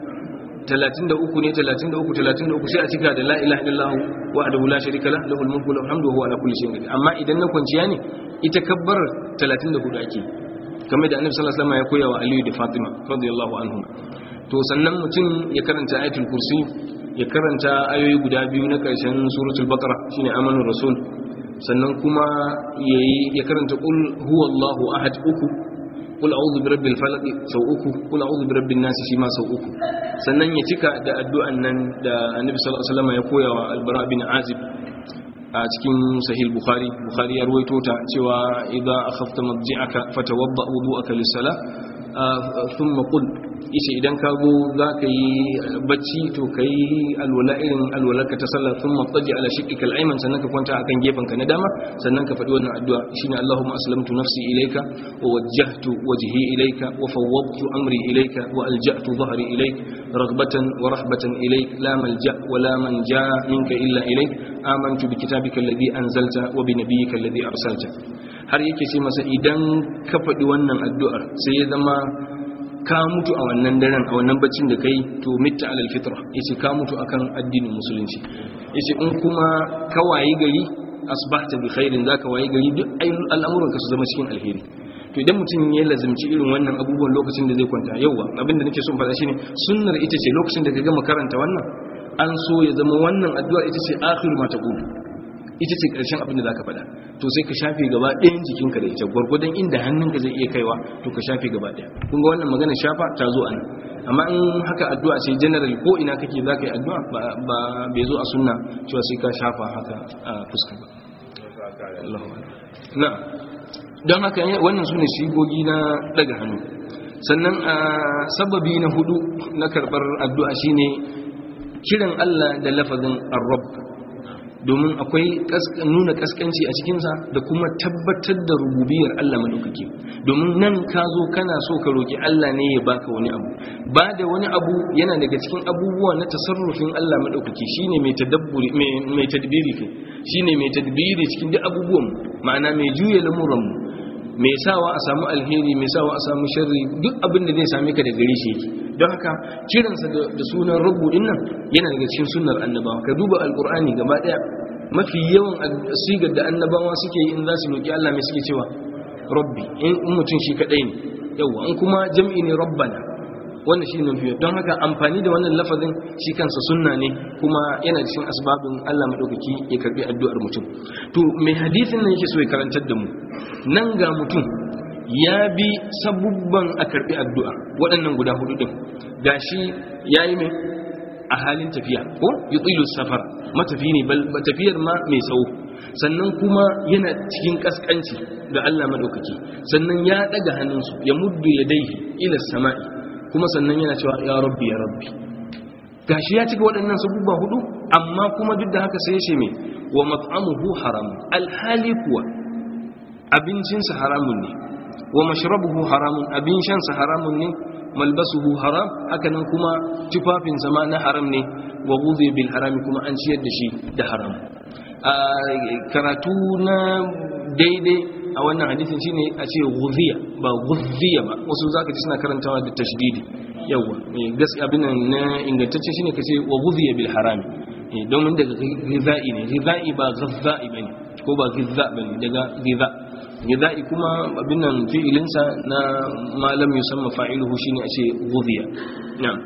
Speaker 1: 33 ne 33 33 sai a cika da la ilaha illallah wahdahu la sharika lah lahul mulku wa hamdu huwa ala kulli shay'in qadir amma idan na kwanciya ne ita kabbar 34 ake kamar da annabi sallallahu alaihi wasallam ya koya wa Aliyu da Fatima radiyallahu anhum to sannan mutum ya karanta ayatul kursi ya karanta ayoyi guda biyu na ƙarshen suratul baqara shine amanur rasul sannan kuma yayi ya karanta qul huwallahu ahad uku qul a'udhu birabbil falaq sau uku qul a'udhu birabbin nas shi ma sau uku sannan ya cika da addu'an nan da annabi sallallahu alaihi wasallam ya koya wa albara bin azib a cikin sahih bukhari bukhari ya ruwaito ta cewa idza akhafta madji'aka fatawadda wudu'aka lis-salah thumma qul ishe idan ka zo za ka yi bacci to ka yi alwala irin alwalarka ta sallar sun matsaji ala shiƙiƙal aiman sannan ka kwanta akan gefen ka na dama sannan ka faɗi wannan addu'a shine Allahumma aslamtu nafsi ilayka wa wajjahtu wajhi ilayka wa fawwadtu amri ilayka wa alja'tu dhahri ilayk raghbatan wa rahbatan ilayk la malja wa la manja minka illa ilayk amantu bi kitabika alladhi anzalta wa bi nabiyyika alladhi arsalta har yake ce masa idan ka faɗi wannan addu'ar sai ya zama ka mutu a wannan daren a wannan baccin da kai to mitta alal fitra yace ka mutu akan addinin musulunci yace in kuma ka wayi gari asbahta bi khairin zaka wayi gari duk al'amuran ka su zama cikin alheri to idan mutum ya lazimci irin wannan abubuwan lokacin da zai kwanta yauwa abinda nake son faɗa shine sunnar ita ce lokacin da ka gama karanta wannan an so ya zama wannan addu'a ita ce akhiru ma taqulu ita ce ƙarshen abin da za ka faɗa to sai ka shafe gaba ɗayan jikinka da ita gwargwadon inda hannunka zai iya kaiwa to ka shafe gaba ɗaya kun ga wannan magana shafa ta zo a nan amma in haka addu'a ce general ko ina kake za ka yi addu'a ba bai zo a sunna cewa sai ka shafa haka a fuska ba na don haka wannan su ne shigogi na daga hannu sannan a sababi na hudu na karɓar addu'a shine kiran Allah da lafazin ar-rabb domin akwai nuna kaskanci a cikinsa da kuma tabbatar da rububiyar Allah madaukake domin nan ka zo kana so ka roki Allah ne ya baka wani abu ba da wani abu yana daga cikin abubuwa na tasarrufin Allah madaukake shine mai tadabburi mai tadbiri kai shine mai tadbiri cikin duk abubuwan ma'ana mai juya lamuran mu mai sawa a samu alheri mai sawa a samu sharri duk abin da zai same ka da gare shi yake don haka kiransa da sunan rabu din nan yana daga cikin sunnar annabawa ka duba alkur'ani gaba daya mafi yawan sigar da annabawa suke yi in za su roki Allah mai suke cewa rabbi in mutum shi kadai ne yawa in kuma jam'i ne rabbana wannan shi ne fiye don haka amfani da wannan lafazin shi kansa sunna ne kuma yana cikin asbabin Allah madaukaki ya karbi addu'ar mutum to mai hadisin nan yake so ya karantar da mu nan ga mutum ya bi sabubban a karbi addu'a waɗannan guda hudu din gashi yayi mai a halin tafiya ko yutilu safar matafi ne tafiyar ma mai tsawo sannan kuma yana cikin kaskanci ga Allah madaukaki sannan ya daga hannunsu ya muddu yadaihi ila sama'i kuma sannan yana cewa ya rabbi ya rabbi gashi ya cika waɗannan sabubba hudu amma kuma duk da haka sai ya ce mai wa mat'amuhu haram alhali kuwa abincinsa haramun ne wa mashrabuhu haramun abin shansa haramun ne malbasuhu haram hakanan kuma tufafin sama na haram ne wa ghudhiya bil harami kuma an ciyar da shi da haram a karatu na daidai a wannan hadisin shine a ce ghudhiya ba ghudhiya ba wasu zaka ji suna karantawa da tashdidi yawa gaskiya abin nan na ingantacce shine kace wa ghudhiya bil harami domin daga ghidha'i ne ghidha'i ba ghadha'i bane ko ba ghidha bane daga ghidha ghidha'i kuma abin nan fi'ilinsa na malam yusamma fa'iluhu shine a ce ghudhiya na'am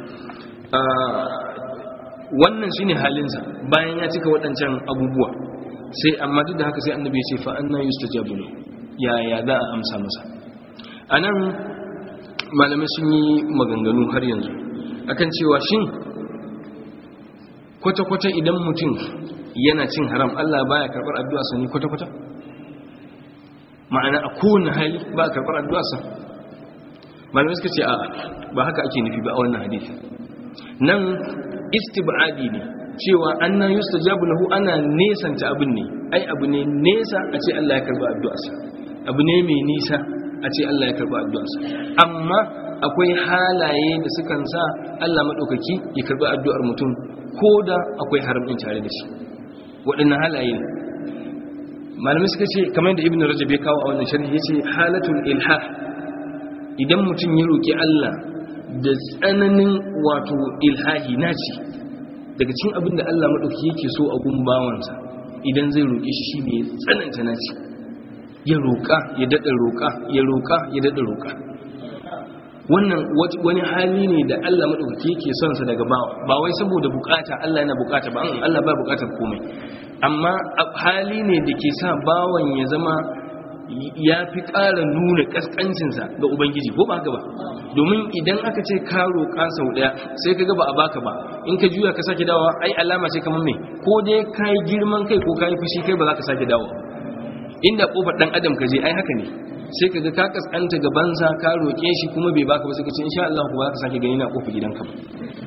Speaker 1: wannan shine halinsa bayan ya cika waɗancan abubuwa sai amma duk da haka sai annabi ya ce fa anna yustajabu lahu ya ya za a amsa masa anan malamai sun yi maganganu har yanzu akan cewa shin kwata-kwata idan mutum yana cin haram Allah baya karɓar addu'a sa ne kwata-kwata ma'ana a kowane hali ba a karɓar addu'a sa malamai suka ce a ba haka ake nufi ba a wannan hadisi nan istibadi ne cewa annan yustajabu lahu ana nesanta abin ne ai abu ne nesa a ce Allah ya karba addu'arsa abu ne mai nisa a ce Allah ya karba addu'arsa amma akwai halaye da sukan sa Allah madaukaki ya karba addu'ar mutum koda akwai haram din tare da shi waɗannan halaye ne malamai suka ce kamar da ibnu rajab ya kawo a wannan sharhi yace halatul ilhah idan mutum ya roki Allah da tsananin wato ilhahi naci daga cikin abin da Allah maɗauki yake so a gumbawansa idan zai roƙe shi shine ya tsananta naci ya roƙa ya daɗa roƙa ya roƙa ya daɗa roƙa wannan wani hali ne da Allah maɗauki yake son sa daga bawa ba wai saboda bukata Allah yana bukata ba Allah ba bukatar komai amma hali ne da ke sa bawan ya zama ya fi ƙara nuna ƙasƙancinsa ga ubangiji ko ba haka ba domin idan aka ce ka roƙa sau ɗaya sai ka gaba a baka ba in ka juya ka sake dawowa ai alama ce kamar me ko dai ka yi girman kai ko ka yi fushi kai ba za ka sake dawo inda ƙofar ɗan adam ka je ai haka ne sai ka ga ka kaskanta gabansa ka roƙe shi kuma bai baka ba sai ka ce insha Allah ba za ka sake gani na ƙofar gidanka ba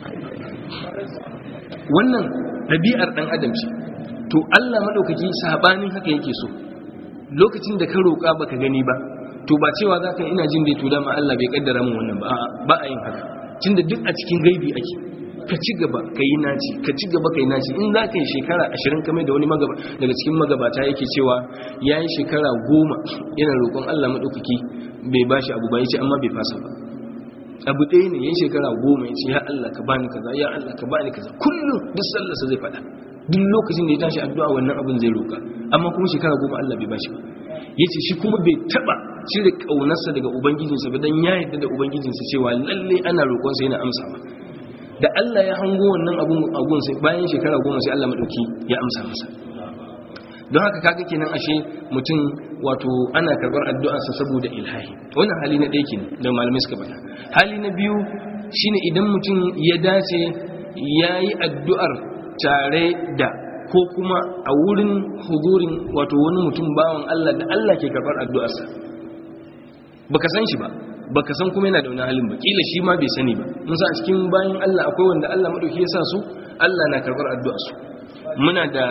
Speaker 1: wannan ɗabi'ar ɗan adam ce to Allah maɗaukaki sabanin haka yake so lokacin da ka roƙa baka gani ba to ba cewa za ka ina jin dai to dama Allah bai kaddara min wannan ba ba a yin haka tunda duk a cikin gaibi ake ka ci gaba ka yi naci ka ci gaba ka yi naci in za ka yi shekara ashirin kamar da wani daga cikin magabata yake cewa ya yi shekara goma yana roƙon Allah maɗaukaki bai ba shi abu ba ya ce amma bai fasa ba abu ɗaya ne ya yi shekara goma ya ce ya Allah ka bani kaza ya Allah ka bani kaza kullum duk sallarsa zai faɗa duk lokacin da ya tashi addu'a wannan abin zai roƙa amma kuma shekara goma Allah bai bashi ba yace shi kuma bai taba cire kaunarsa daga ubangijinsa ba dan ya yarda da ubangijinsa cewa lalle ana roƙon sa yana amsawa da Allah ya hango wannan abun agun sai bayan shekara goma sai Allah madauki ya amsa masa don haka kaga kenan ashe mutum wato ana karbar addu'arsa saboda ilhahi wannan hali na ɗaya kenan da malamai suka faɗa hali na biyu shine idan mutum ya dace yayi addu'ar tare da ko kuma a wurin huzurin wato wani mutum bawan Allah da Allah ke karɓar addu'arsa baka san shi ba baka san kuma yana da wani halin ba kila shi ma bai sani ba mun sa a cikin bayan Allah akwai wanda Allah madauki ya sa su Allah na karɓar addu'arsu muna da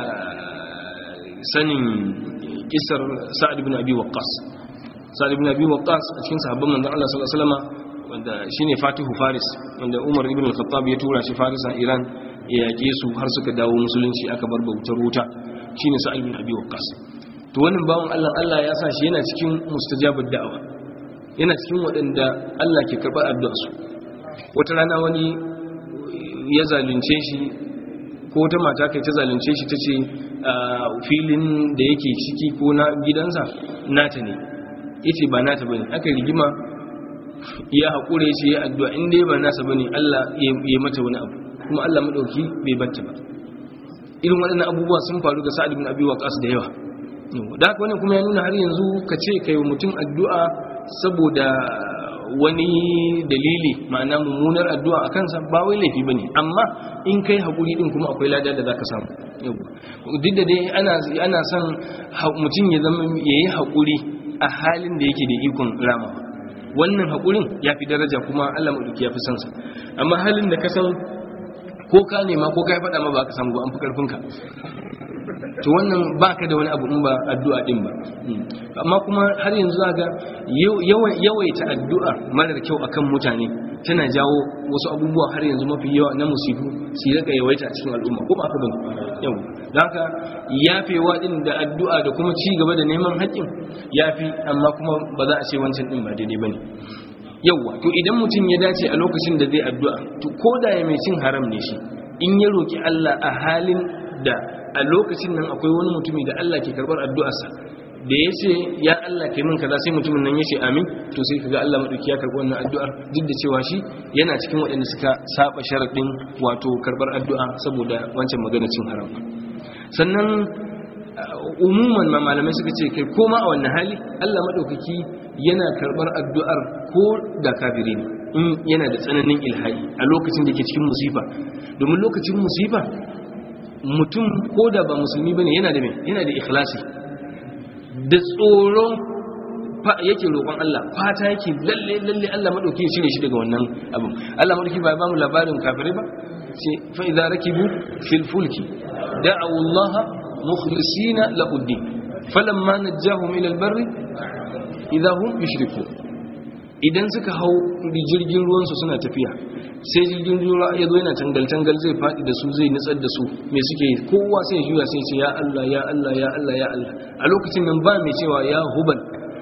Speaker 1: sanin kisar Sa'ad ibn Abi Waqqas Sa'ad ibn Abi Waqqas a cikin sahabban manzon Allah sallallahu alaihi wasallam wanda shine Fatihu Faris wanda Umar ibn al-Khattab ya tura shi Faris a Iran ya yaƙe su har suka dawo musulunci aka bar bautar wuta shine sa'al bin abi waqqas to wannan bawon Allah Allah ya sa shi yana cikin mustajabud da'awa yana cikin waɗanda Allah ke karɓar addu'a su wata rana wani ya zalunce shi ko wata mata kai ta zalunce shi tace filin da yake ciki ko na gidansa nata ne yace ba nata bane aka rigima ya haƙure shi ya addu'a in dai ba nasa bane Allah ya mata wani abu kuma Allah madauki bai batta ba irin waɗannan abubuwa sun faru ga Sa'ad ibn Abi Waqqas da yawa da haka wannan kuma ya nuna har yanzu ka ce kai wa mutum addu'a saboda wani dalili ma'ana mummunar addu'a a kansa ba wai laifi bane amma in kai haƙuri din kuma akwai lada da zaka samu duk da dai ana ana son mutum ya zama yayi haƙuri a halin da yake da ikon ramawa wannan haƙurin ya fi daraja kuma Allah maɗauki ya fi sansa amma halin da ka san ko ka nema ko ka yi faɗa ma ba ka samu ba an fi ƙarfinka to wannan baka da wani abu in ba addu'a din ba amma kuma har yanzu zaka yawaita addu'a marar kyau akan mutane tana jawo wasu abubuwa har yanzu mafi yawa na musibu su rika yawaita a cikin al'umma ko ba haka bane yau don haka yafewa din da addu'a da kuma ci gaba da neman haƙƙin yafi amma kuma ba za a ce wancan din ba daidai bane yauwa to idan mutum ya dace a lokacin da zai addu'a to ko da ya mai cin haram ne shi in ya roki Allah a halin da a lokacin nan akwai wani mutumi da Allah ke karbar addu'arsa da ya ce ya Allah kai min kaza sai mutumin nan ya ce amin to sai kaga Allah madauki ya karbi wannan addu'ar duk da cewa shi yana cikin waɗanda suka saba sharadin wato karbar addu'a saboda wancan magana cin haram sannan umuman ma malamai suka ce kai koma a wannan hali Allah madaukaki yana karbar addu'ar ko da kafiri ne in yana da tsananin ilhai a lokacin da ke cikin musifa domin lokacin musifa mutum ko da ba musulmi bane yana da me yana da ikhlasi da tsoro yake roƙon Allah fata yake lalle lalle Allah madauki ya shirye shi daga wannan abin Allah madauki ba ba mu labarin kafirai ba sai fa idza rakibu fil fulki da'u Allah mukhlisina lahu din falamma najahum ila al barri idza hum yushrikun idan suka hau jirgin ruwan su suna tafiya sai jirgin ruwa ya zo yana tangal tangal zai fadi da su zai nutsar da su me suke kowa sai ya juya sai ya ce ya Allah ya Allah ya Allah ya Allah a lokacin nan ba mai cewa ya hubal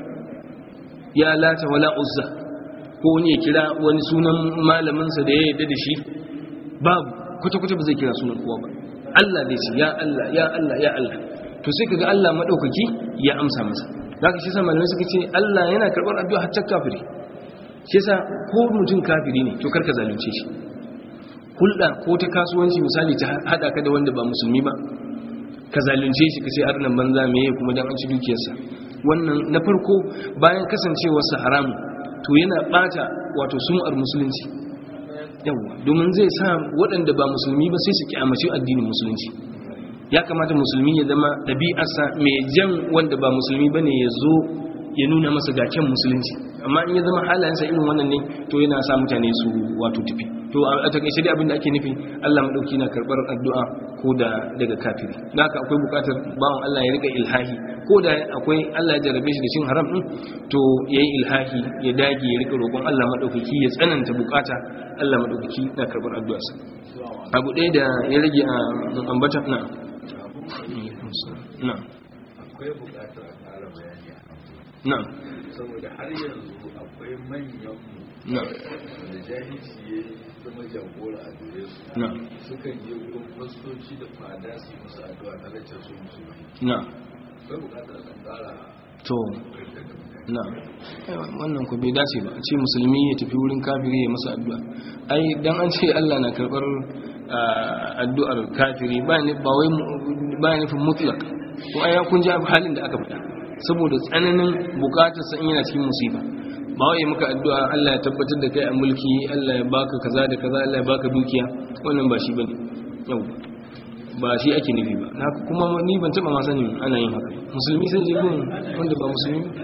Speaker 1: ya lata wala uzza ko wani ya kira wani sunan malaminsa da ya yarda da shi babu kwata-kwata ba zai kira sunan kowa ba Allah zai ce ya Allah ya Allah ya Allah to sai kaga Allah madaukaki ya amsa masa zaka shi sa malamai suka ce Allah yana karbar addu'a hatta kafiri shi yasa ko mutum kafiri ne to karka zalunce shi hulɗa ko ta kasuwanci misali ta hada ka da wanda ba musulmi ba ka zalunce shi ka ce arnan banza meye kuma dan an ci dukiyarsa wannan na farko bayan kasancewarsa haramu to yana bata wato sum'ar musulunci yawa domin zai sa waɗanda ba musulmi ba sai su kyamaci addinin musulunci ya kamata musulmi ya zama ɗabi'arsa mai jan wanda ba musulmi ba ne ya zo ya nuna masa gaken musulunci amma in ya zama halayensa irin wannan ne to yana sa mutane su wato tafi to a takaice dai abin da ake nufi Allah madauki na karbar addu'a ko da daga kafiri da haka akwai bukatar bawan Allah ya rika ilhahi ko da akwai Allah ya jarabe shi da cin haram din to yayi ilhahi ya dage ya rika roƙon Allah madaukaki ya tsananta bukata Allah madaukaki na karbar addu'a sa abu ɗaya da ya rage a ambata na na
Speaker 3: akwai bukatar a ƙara bayani
Speaker 1: na
Speaker 3: saboda har yanzu akwai manyan
Speaker 1: na
Speaker 3: da jahilci ya zama jagora a gare su
Speaker 1: na
Speaker 3: sukan je wurin fastoci da fada su yi musu addu'a na lacce su musulmi
Speaker 1: na
Speaker 3: akwai bukatar a ɗan ƙara
Speaker 1: to na wannan ku bai dace ba a ce musulmi ya tafi wurin kafiri ya masa addu'a ai dan an ce Allah na karbar ah, addu'ar kafiri ba ne ba wai ba ne nufin mutlak ko ai kun ji halin da aka faɗa saboda tsananin bukatar sa in yana cikin musiba ba wai muka addu'a Allah ya tabbatar da kai a mulki Allah ya baka kaza da kaza Allah ya baka dukiya wannan ba shi bane yau ba shi ake nufi ba na kuma ni ban taba ma sanin ana yin haka musulmi sai je gun wanda ba musulmi ba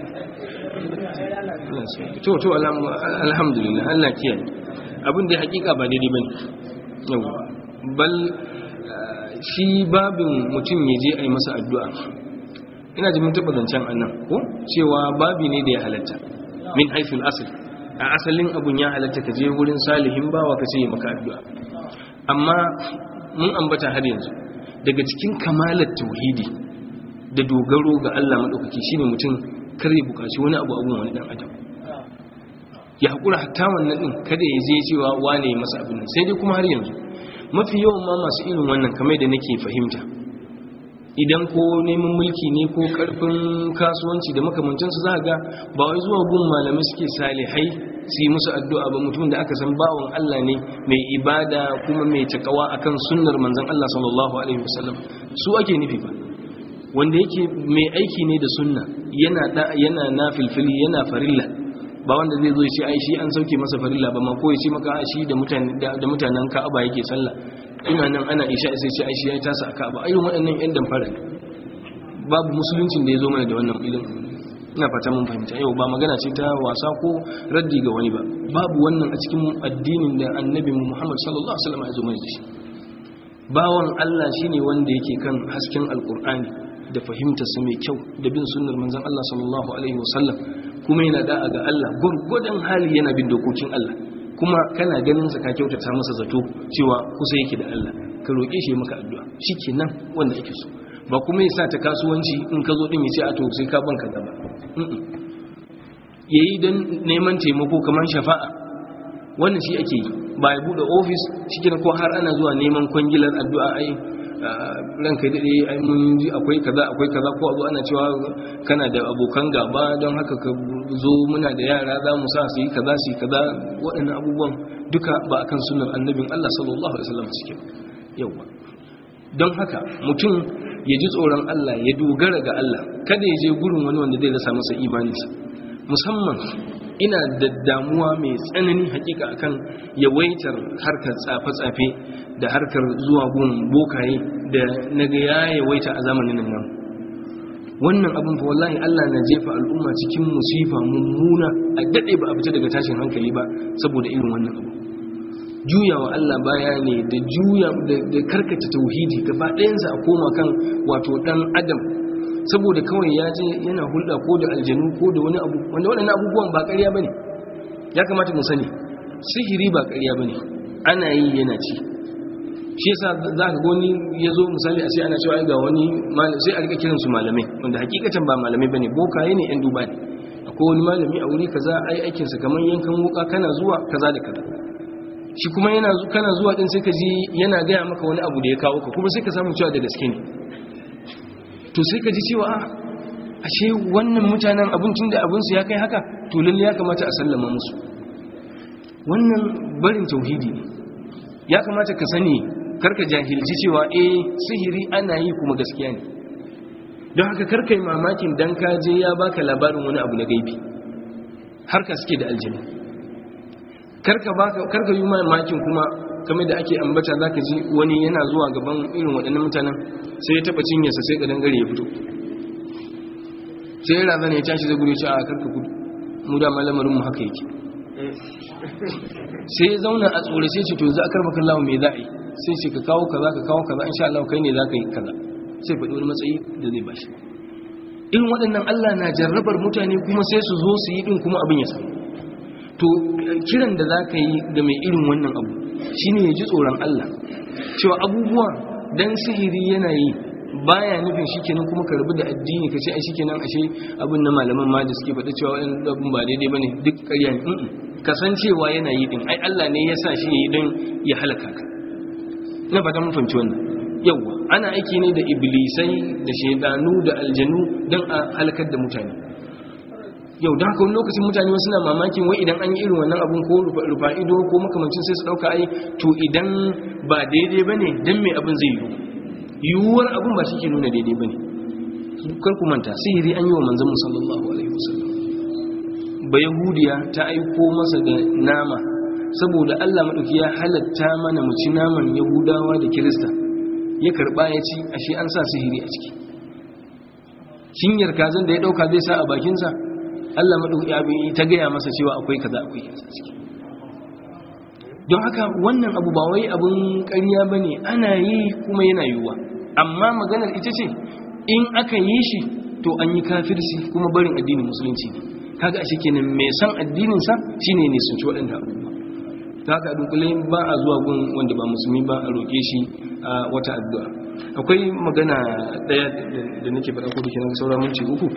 Speaker 1: Allah ya sauke. to to alham- alhamdulillah Allah kiyaye abin da hakika ba daidai bane yau bal ah, shi babin mutum ya je a yi masa addu'a ina ji mun taba zancen annan ko cewa babi ne da ya halatta min haifin asali a asalin abun ya halatta ka je wurin salihin bawa ka ce ya maka addu'a amma mun ambata har yanzu daga cikin kamalar tauhidi da dogaro ga Allah maɗaukaki shine mutum kar ya buƙaci wani abu abun wani ɗan adam ya haƙura hatta wannan ɗin kada ya je cewa wane ya masa abin nan sai dai kuma har yanzu mafi yawan ma masu irin wannan kamar da nake fahimta idan ko neman mulki ne ko karfin kasuwanci da makamancinsu za ga ba wai zuwa gun malamai suke salihai su yi musu addu'a ba mutum da aka san bawan Allah ne mai ibada kuma mai takawa akan sunnar manzon Allah sallallahu alaihi wasallam su ake nufi ba wanda yake mai aiki ne da sunna yana da yana nafilfili yana farilla ba wanda zai zo ya ce ai shi an sauke masa farilla ba ma ko ya ce maka a shi da mutane da mutanen Ka'aba yake sallah ina nan ana isha sai ce ai shi ya tasa a Ka'aba irin waɗannan ƴan damfara ne babu musuluncin da ya zo mana da wannan ilimin ina fata mun fahimta yau ba magana ce ta wasa ko raddi ga wani ba babu wannan a cikin addinin da annabi Muhammad sallallahu alaihi wasallam ya zo mana da shi bawan Allah shine wanda yake kan hasken alkur'ani da fahimtarsa mai kyau da bin sunnar manzon Allah sallallahu alaihi wasallam kuma yana da'a ga Allah gurgudan hali yana bin dokokin Allah kuma kana ganin sa ka kyautata masa zato cewa kusa yake da Allah ka roƙe shi maka addu'a shikenan wanda yake so ba kuma ya sa ta kasuwanci in ka zo din ya ce a to sai ka banka gaba yayi dan neman taimako kamar shafa'a wannan shi ake yi ba ya bude ofis cikin ko har ana zuwa neman kwangilar addu'a ai ranka daɗe ai mun ji akwai kaza akwai kaza ko abu ana cewa kana da abokan gaba don haka ka zo muna da yara za mu sa su yi kaza su yi kaza waɗannan abubuwan duka ba akan sunan annabin Allah sallallahu alaihi wasallam suke yawa don haka mutum ya ji tsoron Allah ya dogara ga Allah kada ya je gurin wani wanda zai rasa masa imaninsa musamman ina da damuwa mai tsanani hakika akan yawaitar harkar tsafe-tsafe da harkar zuwa gun bokaye da naga ya yawaita a zamanin nan wannan abin fa wallahi Allah na jefa al'umma cikin musifa mummuna a dade ba a fita daga tashin hankali ba saboda irin wannan abu juyawa Allah baya ne da juya da karkata tauhidi gaba ɗayansa a koma kan wato dan adam saboda kawai ya je yana hulɗa ko da aljanu ko da wani abu wanda waɗannan abubuwan ba ƙarya bane ya kamata mu sani sihiri ba ƙarya bane ana yi yana ci shi yasa za ka goni ya zo misali a sai ana cewa ga wani sai a rika kiransu malamai wanda hakikatan ba malamai bane bokaye ne yan duba ne akwai wani malami a wuri kaza ai aikinsa kamar yankan wuka kana zuwa kaza da kaza shi kuma yana kana zuwa din sai ka ji yana gaya maka wani abu da ya kawo ka kuma sai ka samu cewa da gaske ne to sai ka ji cewa ashe wannan mutanen abincin da abinsu ya kai haka to lalle ya kamata a sallama musu wannan barin tauhidi ne ya kamata ka sani karka jahilci cewa eh sihiri ana yi kuma gaskiya ne don haka karka yi mamakin dan ka je ya baka labarin wani abu na gaibi har ka suke da aljini karka baka karka yi mamakin kuma kamar da ake ambata zaka ji wani yana zuwa gaban irin waɗannan mutanen sai ya taba cinyarsa sai ka dangare ya fito sai ya razana ya tashi zai gudu shi a karka gudu mu da malamarin mu haka yake sai ya zauna a tsore sai ce to za a karba kallawa mai za a yi sai ce ka kawo kaza ka kawo kaza insha Allah kai ne za ka yi kaza sai faɗi wani matsayi da zai bashi irin waɗannan Allah na jarrabar mutane kuma sai su zo su yi ɗin kuma abin ya samu to kiran da za ka yi da mai irin wannan abu shine ya ji tsoron Allah cewa abubuwa dan sihiri yana yi baya nufin shikenan kuma ka rabu da addini ka ce ai shikenan ashe abin na malaman ma da suke faɗa cewa wani abin ba daidai bane duk ƙarya ne kasancewa yana yi din ai Allah ne ya sa shi yayi don ya halaka ka na fata mun fahimci wannan yawa ana aiki ne da iblisai da shaidanu da aljanu don a halakar da mutane yau da haka wani lokacin mutane wasu na mamakin wai idan an yi irin wannan abun ko rufa ido ko makamancin sai su ɗauka ai to idan ba daidai ba ne don mai abin zai yiwu yiwuwar abin ba shi ke nuna daidai ba ne kar ku manta sihiri an yi wa manzan sallallahu alaihi wasallam ba yahudiya ta aiko masa da nama saboda allah maɗauki ya halatta mana mu ci naman yahudawa da kirista ya karɓa ya ci ashe an sa sihiri a ciki cinyar kazan da ya ɗauka zai sa a bakinsa allah maɗauki ta gaya masa cewa akwai kaza akwai kaza ciki don haka wannan abu ba wai abin ƙarya ba ne ana yi kuma yana yiwuwa amma maganar ita ce in aka yi shi to an yi kafirci kuma barin addinin musulunci ne kaga ashe kenan mai san addininsa shine ne sun ci waɗanda abubuwa ta haka dunkule ba a zuwa gun wanda ba musulmi ba a roƙe shi a wata addu'a akwai magana ɗaya da nake faɗa ko da ke nan sauran minti uku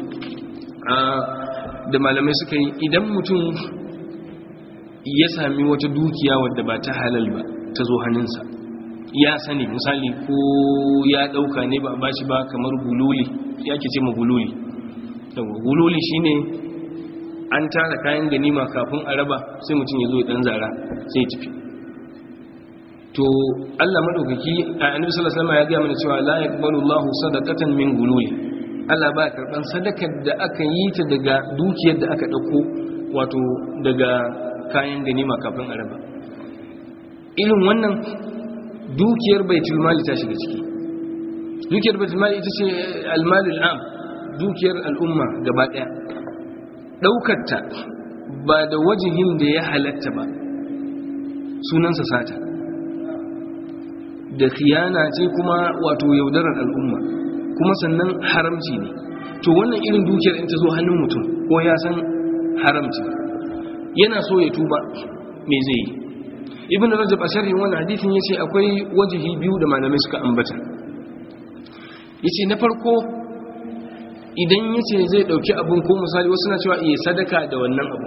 Speaker 1: da malamai suka yi idan mutum ya sami wata dukiya wadda ba ta halal ba ta zo hannunsa ya sani misali ko ya ɗauka ne ba ba shi ba kamar gululi ya ke ce ma gululi gululi shine an tara kayan ganima kafin a raba sai mutum ya zo ya dan zara sai tafi to Allah madaukaki a annabi sallallahu alaihi wasallam ya ga mana cewa la yaqbalu Allahu sadaqatan min gululi Allah ba karban sadakar da aka yi ta daga dukiyar da aka dauko wato daga kayan ganima kafin a raba irin wannan dukiyar baitul mali ta shiga ciki dukiyar baitul mali ita ce al-malul am dukiyar al'umma gaba daya ɗaukarta ba da wajihin da ya halatta ba sunansa sata da khiyana ce kuma wato yaudarar al'umma kuma sannan haramci ne to wannan irin dukiyar in ta zo hannun mutum ko ya san haramci yana so ya tuba me zai yi ibn rajab a sharhin wannan hadisin yace akwai wajihi biyu da malamai suka ambata yace na farko idan yace zai dauki abun ko misali wasu na cewa iya sadaka da wannan abu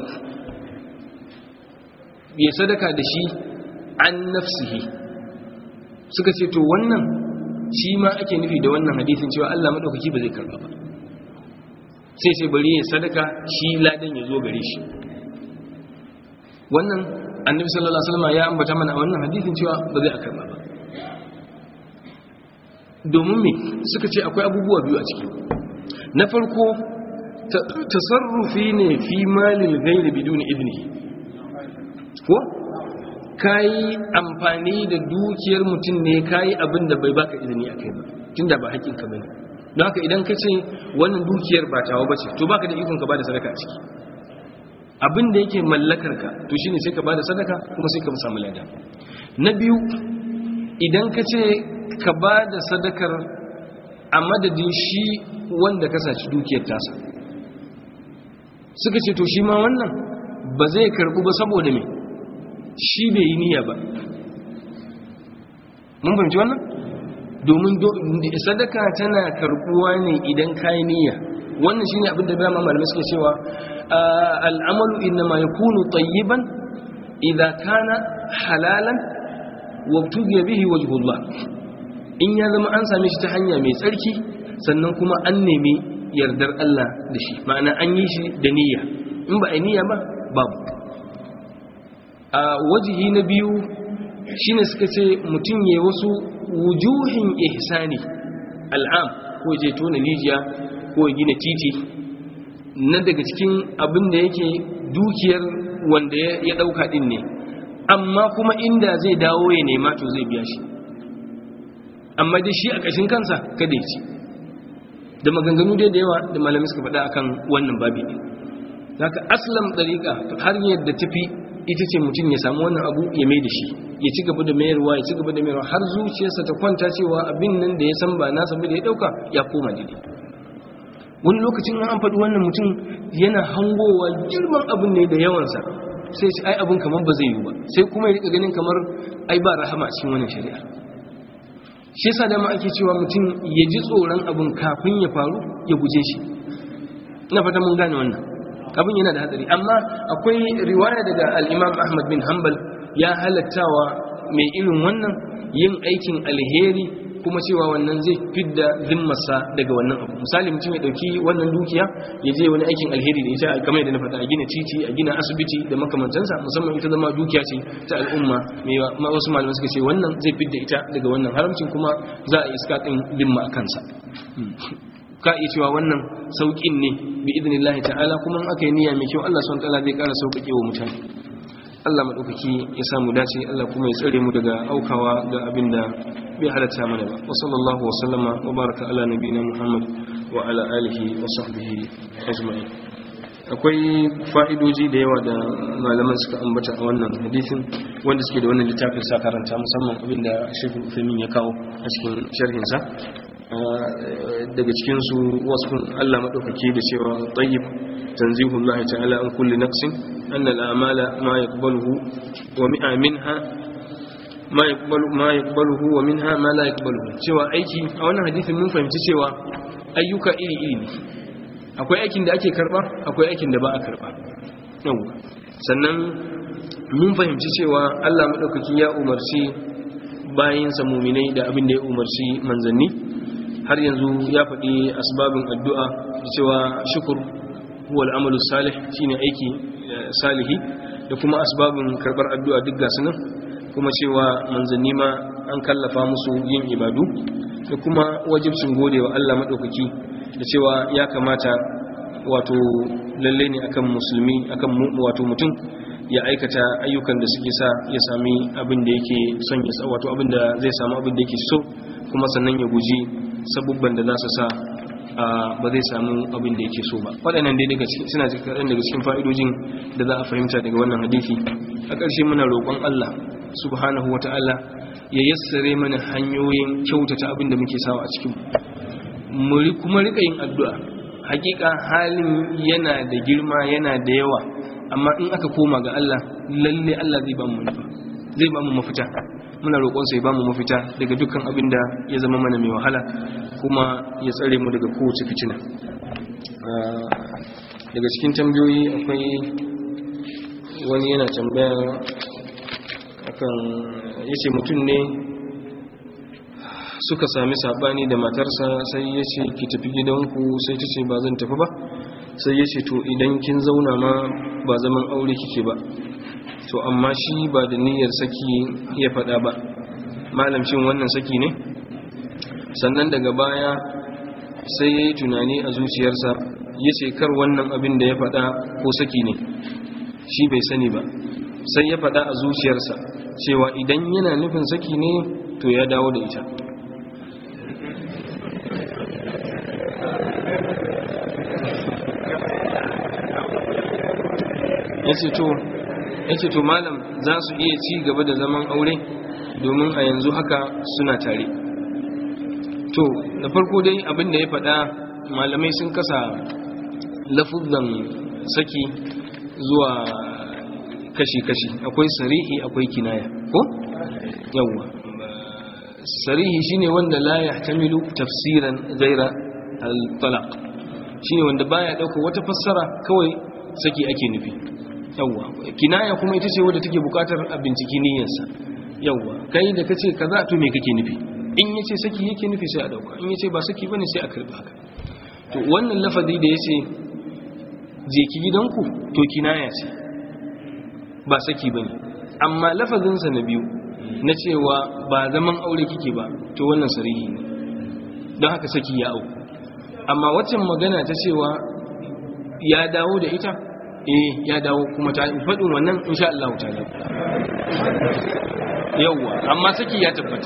Speaker 1: ya sadaka da shi an nafsihi suka ce to wannan shi ma ake nufi da wannan hadisin cewa Allah madaukaki ba zai karba ba sai sai bari ya sadaka shi ladan ya zo gare shi wannan annabi sallallahu alaihi wasallam ya ambata mana a wannan hadisin cewa ba zai karba ba domin me suka ce akwai abubuwa biyu a ciki na farko tasarrufi ne fi malil ghairi biduni idnihi ko kayi amfani da dukiyar mutum ne kayi abin da bai baka izini a kai ba tunda ba haƙƙin ka bane don haka idan ka ce wannan dukiyar ba tawa bace to baka da ikon ka bada sadaka a ciki abin da yake mallakar ka to shine sai ka bada sadaka kuma sai ka samu lada na biyu idan ka ce ka bada sadakar a madadin shi wanda ka saci dukiyar tasa suka ce to shi ma wannan ba zai karbu ba saboda me shi bai yi niyya ba mun fahimci wannan domin sadaka tana karbuwa ne idan kayi niyya wannan shine abin da bayan malamai suke cewa al'amalu innama yakunu tayyiban idza kana halalan wa tugiya bihi wajhullah in ya zama an same shi ta hanya mai tsarki sannan kuma an nemi yardar Allah da shi ma'ana an yi shi da niyya in ba a niyya ba babu a wajihi na biyu shine suka ce mutum ya wasu wujuhin ihsani al'am ko je tona rijiya ko gina titi na daga cikin abin da yake dukiyar wanda ya dauka din ne amma kuma inda zai dawo ya nema to zai biya shi amma dai shi a ƙashin kansa kada ya ci da maganganu dai da yawa da malamai suka faɗa akan wannan babi ɗin zaka aslam ɗariƙa har yadda tafi ita ce mutum ya samu wannan abu ya mai da shi ya ci gaba da mayarwa ya ci gaba da mayarwa har zuciyarsa ta kwanta cewa abin nan da ya san ba nasa ba da ya ɗauka ya koma daidai wani lokacin an faɗi wannan mutum yana hangowa girman abin ne da yawansa sai shi ai abin kamar ba zai yi ba sai kuma ya rika ganin kamar ai ba rahama cikin wannan shari'a shi yasa dama ake cewa mutum ya ji tsoron abin kafin ya faru ya guje shi ina fata mun gane wannan abin yana da hatsari amma akwai riwaya daga al-Imam Ahmad bin Hanbal ya halattawa mai irin wannan yin aikin alheri kuma cewa wannan zai fidda zimmarsa daga wannan abu misali mutum ya dauki wannan dukiya ya je wani aikin alheri da ita kamar yadda na faɗa a gina titi a gina asibiti da makamantansa musamman ita zama dukiya ce ta al'umma mai wasu malamai suka ce wannan zai fidda ita daga wannan haramcin kuma za a iska ɗin zimma a kansa ka iya cewa wannan sauƙin ne bi idinillahi ta'ala kuma in aka yi niyya mai kyau Allah subhanahu ta'ala zai ƙara sauƙaƙe wa mutane Allah maɗaukaki ya samu dace Allah kuma ya tsare mu daga aukawa ga abin da bai halatta mana ba wa sallallahu wa sallama wa baraka ala nabiyina Muhammad wa ala alihi wa sahbihi ajma'in akwai fa'idoji da yawa da malaman suka ambata a wannan hadisin wanda suke da wannan littafin sa karanta musamman abin da Sheikh Uthaymeen ya kawo a cikin sharhin sa daga cikin su wasu Allah madaukake da cewa tayyib tanzihullah ta'ala an kulli nafsin أن الأعمال ما يقبله ومئة منها ما يقبل ما يقبله ومنها ما لا يقبله cewa aiki a wannan hadisin mun fahimci cewa ayyuka iri iri ne akwai aikin da ake karba akwai aikin da ba a karba sannan mun fahimci cewa Allah madaukaki ya umarci bayinsa muminai da abin da ya umarci manzanni har yanzu ya faɗi asbabin addu'a da cewa shukur huwa al'amalu salih shine aiki salihi da kuma asbabin karbar addu'a duk gasu nan kuma cewa manzanni ma an kallafa musu yin ibadu da kuma wajibcin godewa Allah madaukaki da cewa ya kamata wato lalle ne akan musulmi akan wato mutum ya aikata ayyukan da suke sa ya sami abin da yake son ya sa wato abin da zai samu abin da yake so kuma sannan ya guji sabubban da za su sa ba zai samu abin da yake so ba waɗannan dai daga cikin suna cikin daga cikin fa'idojin da za a fahimta daga wannan hadisi a ƙarshe muna roƙon Allah subhanahu wata'ala ya yassare mana hanyoyin kyautata abin da muke sawa a cikin mu kuma rika yin addu'a hakika halin yana da girma yana da yawa amma in aka koma ga Allah lalle Allah zai ba mu zai ba mu mafita muna roƙon sai ba mu mafita daga dukkan abin da ya zama mana mai wahala kuma ya tsare mu daga kowace fitina daga cikin tambayoyi akwai wani yana tambaya akan yace mutum ne suka sami sabani da matarsa sai ya ce ki tafi gidanku sai ta ce ba zan tafi ba sai ya ce to idan kin zauna ma ba zaman aure kike ba to amma shi ba da niyyar saki ya faɗa ba malam shin wannan saki ne sannan daga baya sai ya yi tunani a zuciyarsa ya ce kar wannan abin da ya faɗa ko saki ne shi bai sani ba sai ya faɗa a zuciyarsa cewa idan yana nufin saki ne to ya dawo da ita ya ce to malam za su iya ci gaba da zaman aure domin a yanzu haka suna tare to da farko dai abin da ya faɗa malamai sun kasa lafuzan saki zuwa kashi-kashi akwai sarihi akwai kinaya ko? yawwa sarihi shine wanda la ya tamilu tafsiran zaira al-talaq shine wanda baya dauko wata fassara kawai saki ake nufi yawwa kinaya kuma ita ce wadda take bukatar a binciki niyyarsa yawwa kai da kace kaza to me kake nufi in yace saki yake nufi sai a dauka in yace ba saki bane sai a karba haka to wannan lafazi da yace je ki gidanku to kinaya ce ba saki bane amma lafazin sa na biyu na cewa ba zaman aure kike ba to wannan sarihi ne don haka saki ya auku amma waccan magana ta cewa ya dawo da ita eh ya dawo kuma ta faɗin wannan insha Allah ta dawo yawwa amma saki ya tabbata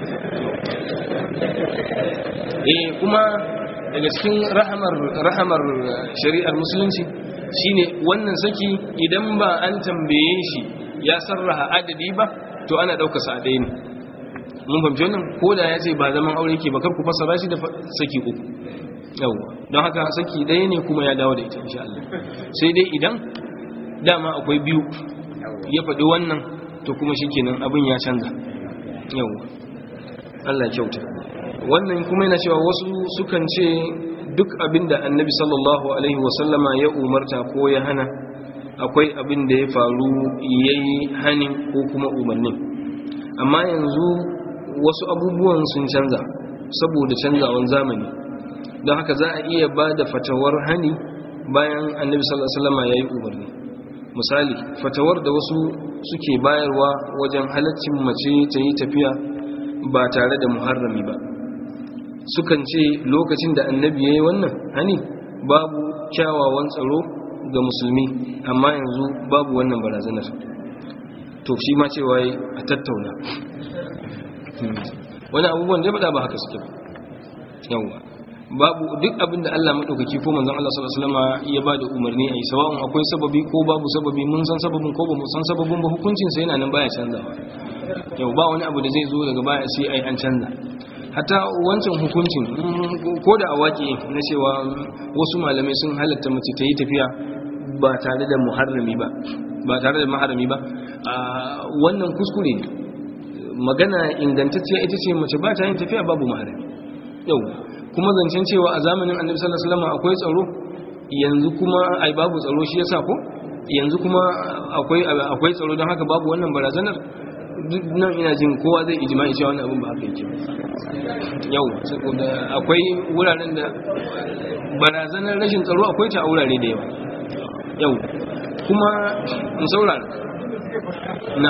Speaker 1: eh kuma daga cikin rahamar rahamar shari'ar musulunci shine wannan saki idan ba an tambaye shi ya sarraha adadi ba to ana ɗauka sa ɗaya ne mun fahimci wannan ko da ya ce ba zaman aure ke ba kar ku fassara shi da saki uku yawwa don haka saki ɗaya ne kuma ya dawo da ita insha Allah sai dai idan dama akwai biyu ya faɗi wannan to kuma shikenan abin ya canza yawwa Allah kyauta wannan kuma yana cewa wasu sukan ce duk abin da annabi sallallahu alaihi wasallama ya umarta ko ya hana akwai abin da ya faru ya yi hanin ko kuma umarnin amma yanzu wasu abubuwan sun canza saboda canzawan zamani don haka za a iya ba da fatawar hani bayan annabi sallallahu alaihi wasallama ya yi umarni misali fatawar da wasu suke bayarwa wajen halaccin mace ta yi tafiya ba tare da muharrami ba sukan ce lokacin da annabi ya yi wannan hani babu kyawawan tsaro ga musulmi amma yanzu babu wannan barazanar to shi ma cewa a tattauna wani abubuwan da ya faɗa ba haka suke yawwa babu duk abin da Allah maɗaukaki ko manzon Allah sallallahu alaihi wasallam ya ba da umarni a yi sawa'un akwai sababi ko babu sababi mun san sababin ko ba mu san sababin ba hukuncin sa yana nan baya canzawa yau ba wani abu da zai zo daga baya sai ai an canza hatta wancan hukuncin ko da a waƙe na cewa wasu malamai sun halatta mace ta yi tafiya ba tare da muharrami ba ba tare da maharami ba wannan kuskure ne magana ingantacciya ita ce mace ba ta yin tafiya babu maharami yau kuma zancen cewa a zamanin annabi sallallahu alaihi wasallam akwai tsaro yanzu kuma ai babu tsaro shi yasa ko yanzu kuma akwai akwai tsaro don haka babu wannan barazanar nan ina jin kowa zai ijma'i cewa wannan abin ba haka yake yau saboda akwai wuraren da barazanar rashin tsaro akwai ta a wurare da yawa yau kuma in saurara na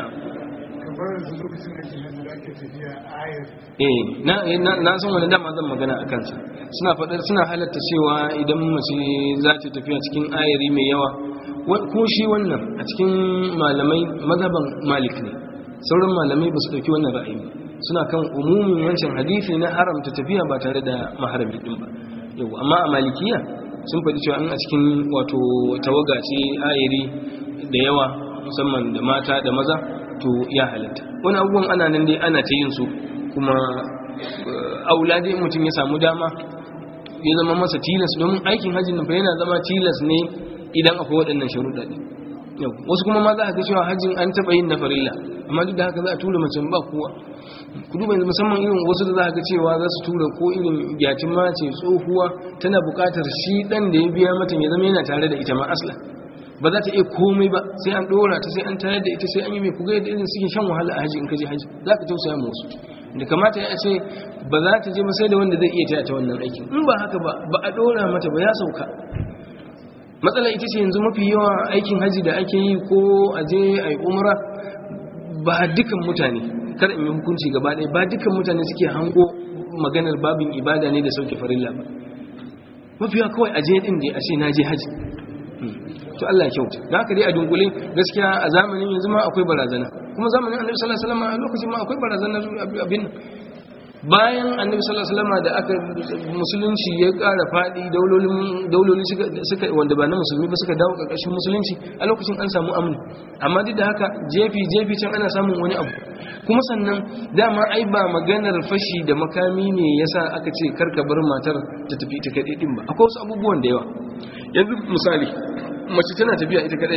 Speaker 1: eh na na san wani dama zan magana a kansa suna faɗar suna halatta cewa idan mace za ta tafiya cikin ayari mai yawa ko shi wannan a cikin malamai mazhaban malik ne sauran malamai ba su ɗauki wannan ra'ayi suna kan umumin wancan hadisi na haramta tafiya ba tare da maharami din ba yau amma a malikiya sun faɗi cewa in a cikin wato tawaga ce ayari da yawa musamman da mata da maza to ya halatta wani abubuwan ana nan dai ana ta yin su kuma aula dai mutum ya samu dama ya zama masa tilas domin aikin hajjin nan fa yana zama tilas ne idan akwai waɗannan sharuɗa ne yau wasu kuma ma za a ga cewa hajjin an taɓa yin na farilla amma duk da haka za a tura mace ba kowa ku duba yanzu musamman irin wasu da za a ga cewa za su tura ko irin gyatin mace tsohuwa tana buƙatar shi ɗan da ya biya mata ya zama yana tare da ita ma asla ba za ta iya komai ba sai an ɗora ta sai an tayar da ita sai an yi mai kuga yadda irin suke shan wahala a haji in ka je haji za ka tausaya ma wasu da kamata ya ce ba za ta je ba sai da wanda zai iya taya ta wannan aikin in ba haka ba ba a ɗora mata ba ya sauka matsala ita ce yanzu mafi yawa aikin haji da ake yi ko a je a yi umra ba dukan mutane kar in yi hukunci gaba ɗaya ba dukan mutane suke hango maganar babin ibada ne da sauke farilla ba mafi yawa kawai a je ɗin da a ce na je haji to Allah ya kyauta da haka dai a dunkule gaskiya a zamanin yanzu ma akwai barazana kuma zamanin annabi sallallahu alaihi wasallam a lokacin ma akwai barazana abin bayan annabi sallallahu alaihi wasallam da aka musulunci ya ƙara fadi daulolin dauloli suka wanda ba na musulmi ba suka dawo ƙarƙashin musulunci a lokacin an samu amni amma duk da haka jefi jefi can ana samun wani abu kuma sannan dama ai ba maganar fashi da makami ne yasa aka ce karka bar matar ta tafi ta kaɗai din ba akwai wasu abubuwan da yawa yanzu misali mace tana tafiya ita kaɗai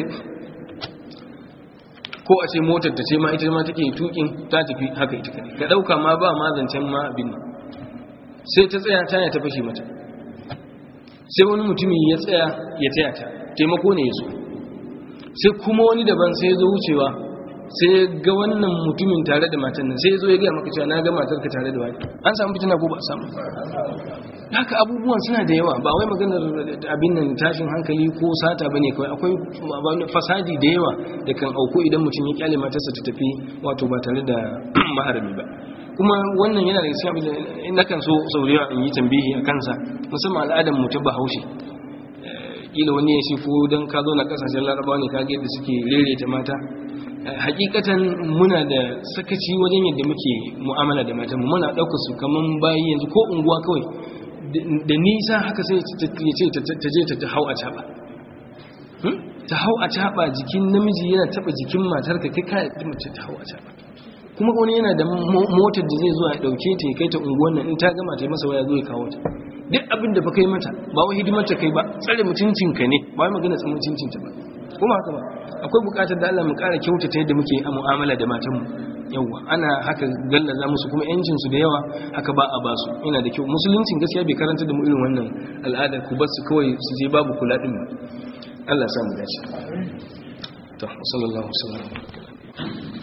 Speaker 1: ko a ce motar ta ce ma ita ma take tukin ta tafi haka ita kadai ka dauka ma ba ma zancen ma abin sai ta tsaya ta ya ta fashe mata sai wani mutumi ya tsaya ya taya ta taimako ne ya zo sai kuma wani daban sai ya zo wucewa sai ya ga wannan mutumin tare da matan nan sai ya zo ya gaya maka cewa na ga matar ka tare da wani an samu fitina ko ba a samu haka abubuwan suna da yawa ba wai maganar abin nan tashin hankali ko sata ba ne kawai akwai fasadi da yawa da kan auku idan mutum ya kyale matarsa ta tafi wato ba tare da maharami ba kuma wannan yana da gaskiya abin na kan so sau da yawa in yi tambihi a kansa musamman al'adar mu ta bahaushe kila wani ya shi ko don ka zo na kasashen larabawa ne ka ga yadda suke rereta mata hakikatan muna da sakaci wajen yadda muke mu'amala da matan muna ɗaukar su kaman bayi yanzu ko unguwa kawai da nisa haka sai ya ce ta je ta hau a caɓa ta hau a caɓa jikin namiji yana taɓa jikin matar ka kai kayan mace ta hau a caɓa kuma wani yana da motar da zai zuwa ya ɗauke ta ya kai ta unguwan nan in ta gama ta yi masa waya zo ya kawo ta duk abin da ba kai mata ba wai hidimar ta kai ba tsare mutuncinka ne ba wai magana tsan mutuncinta ba kuma haka ba akwai bukatar da Allah mu ƙara kyautata yadda muke a mu'amala da matanmu yawa ana haka gallaza musu kuma yancin su da yawa haka ba a basu yana da kyau musuluncin gaskiya bai karanta da mu irin wannan al'ada ku basu kawai su je babu kula din Allah ya samu dace to sallallahu alaihi wasallam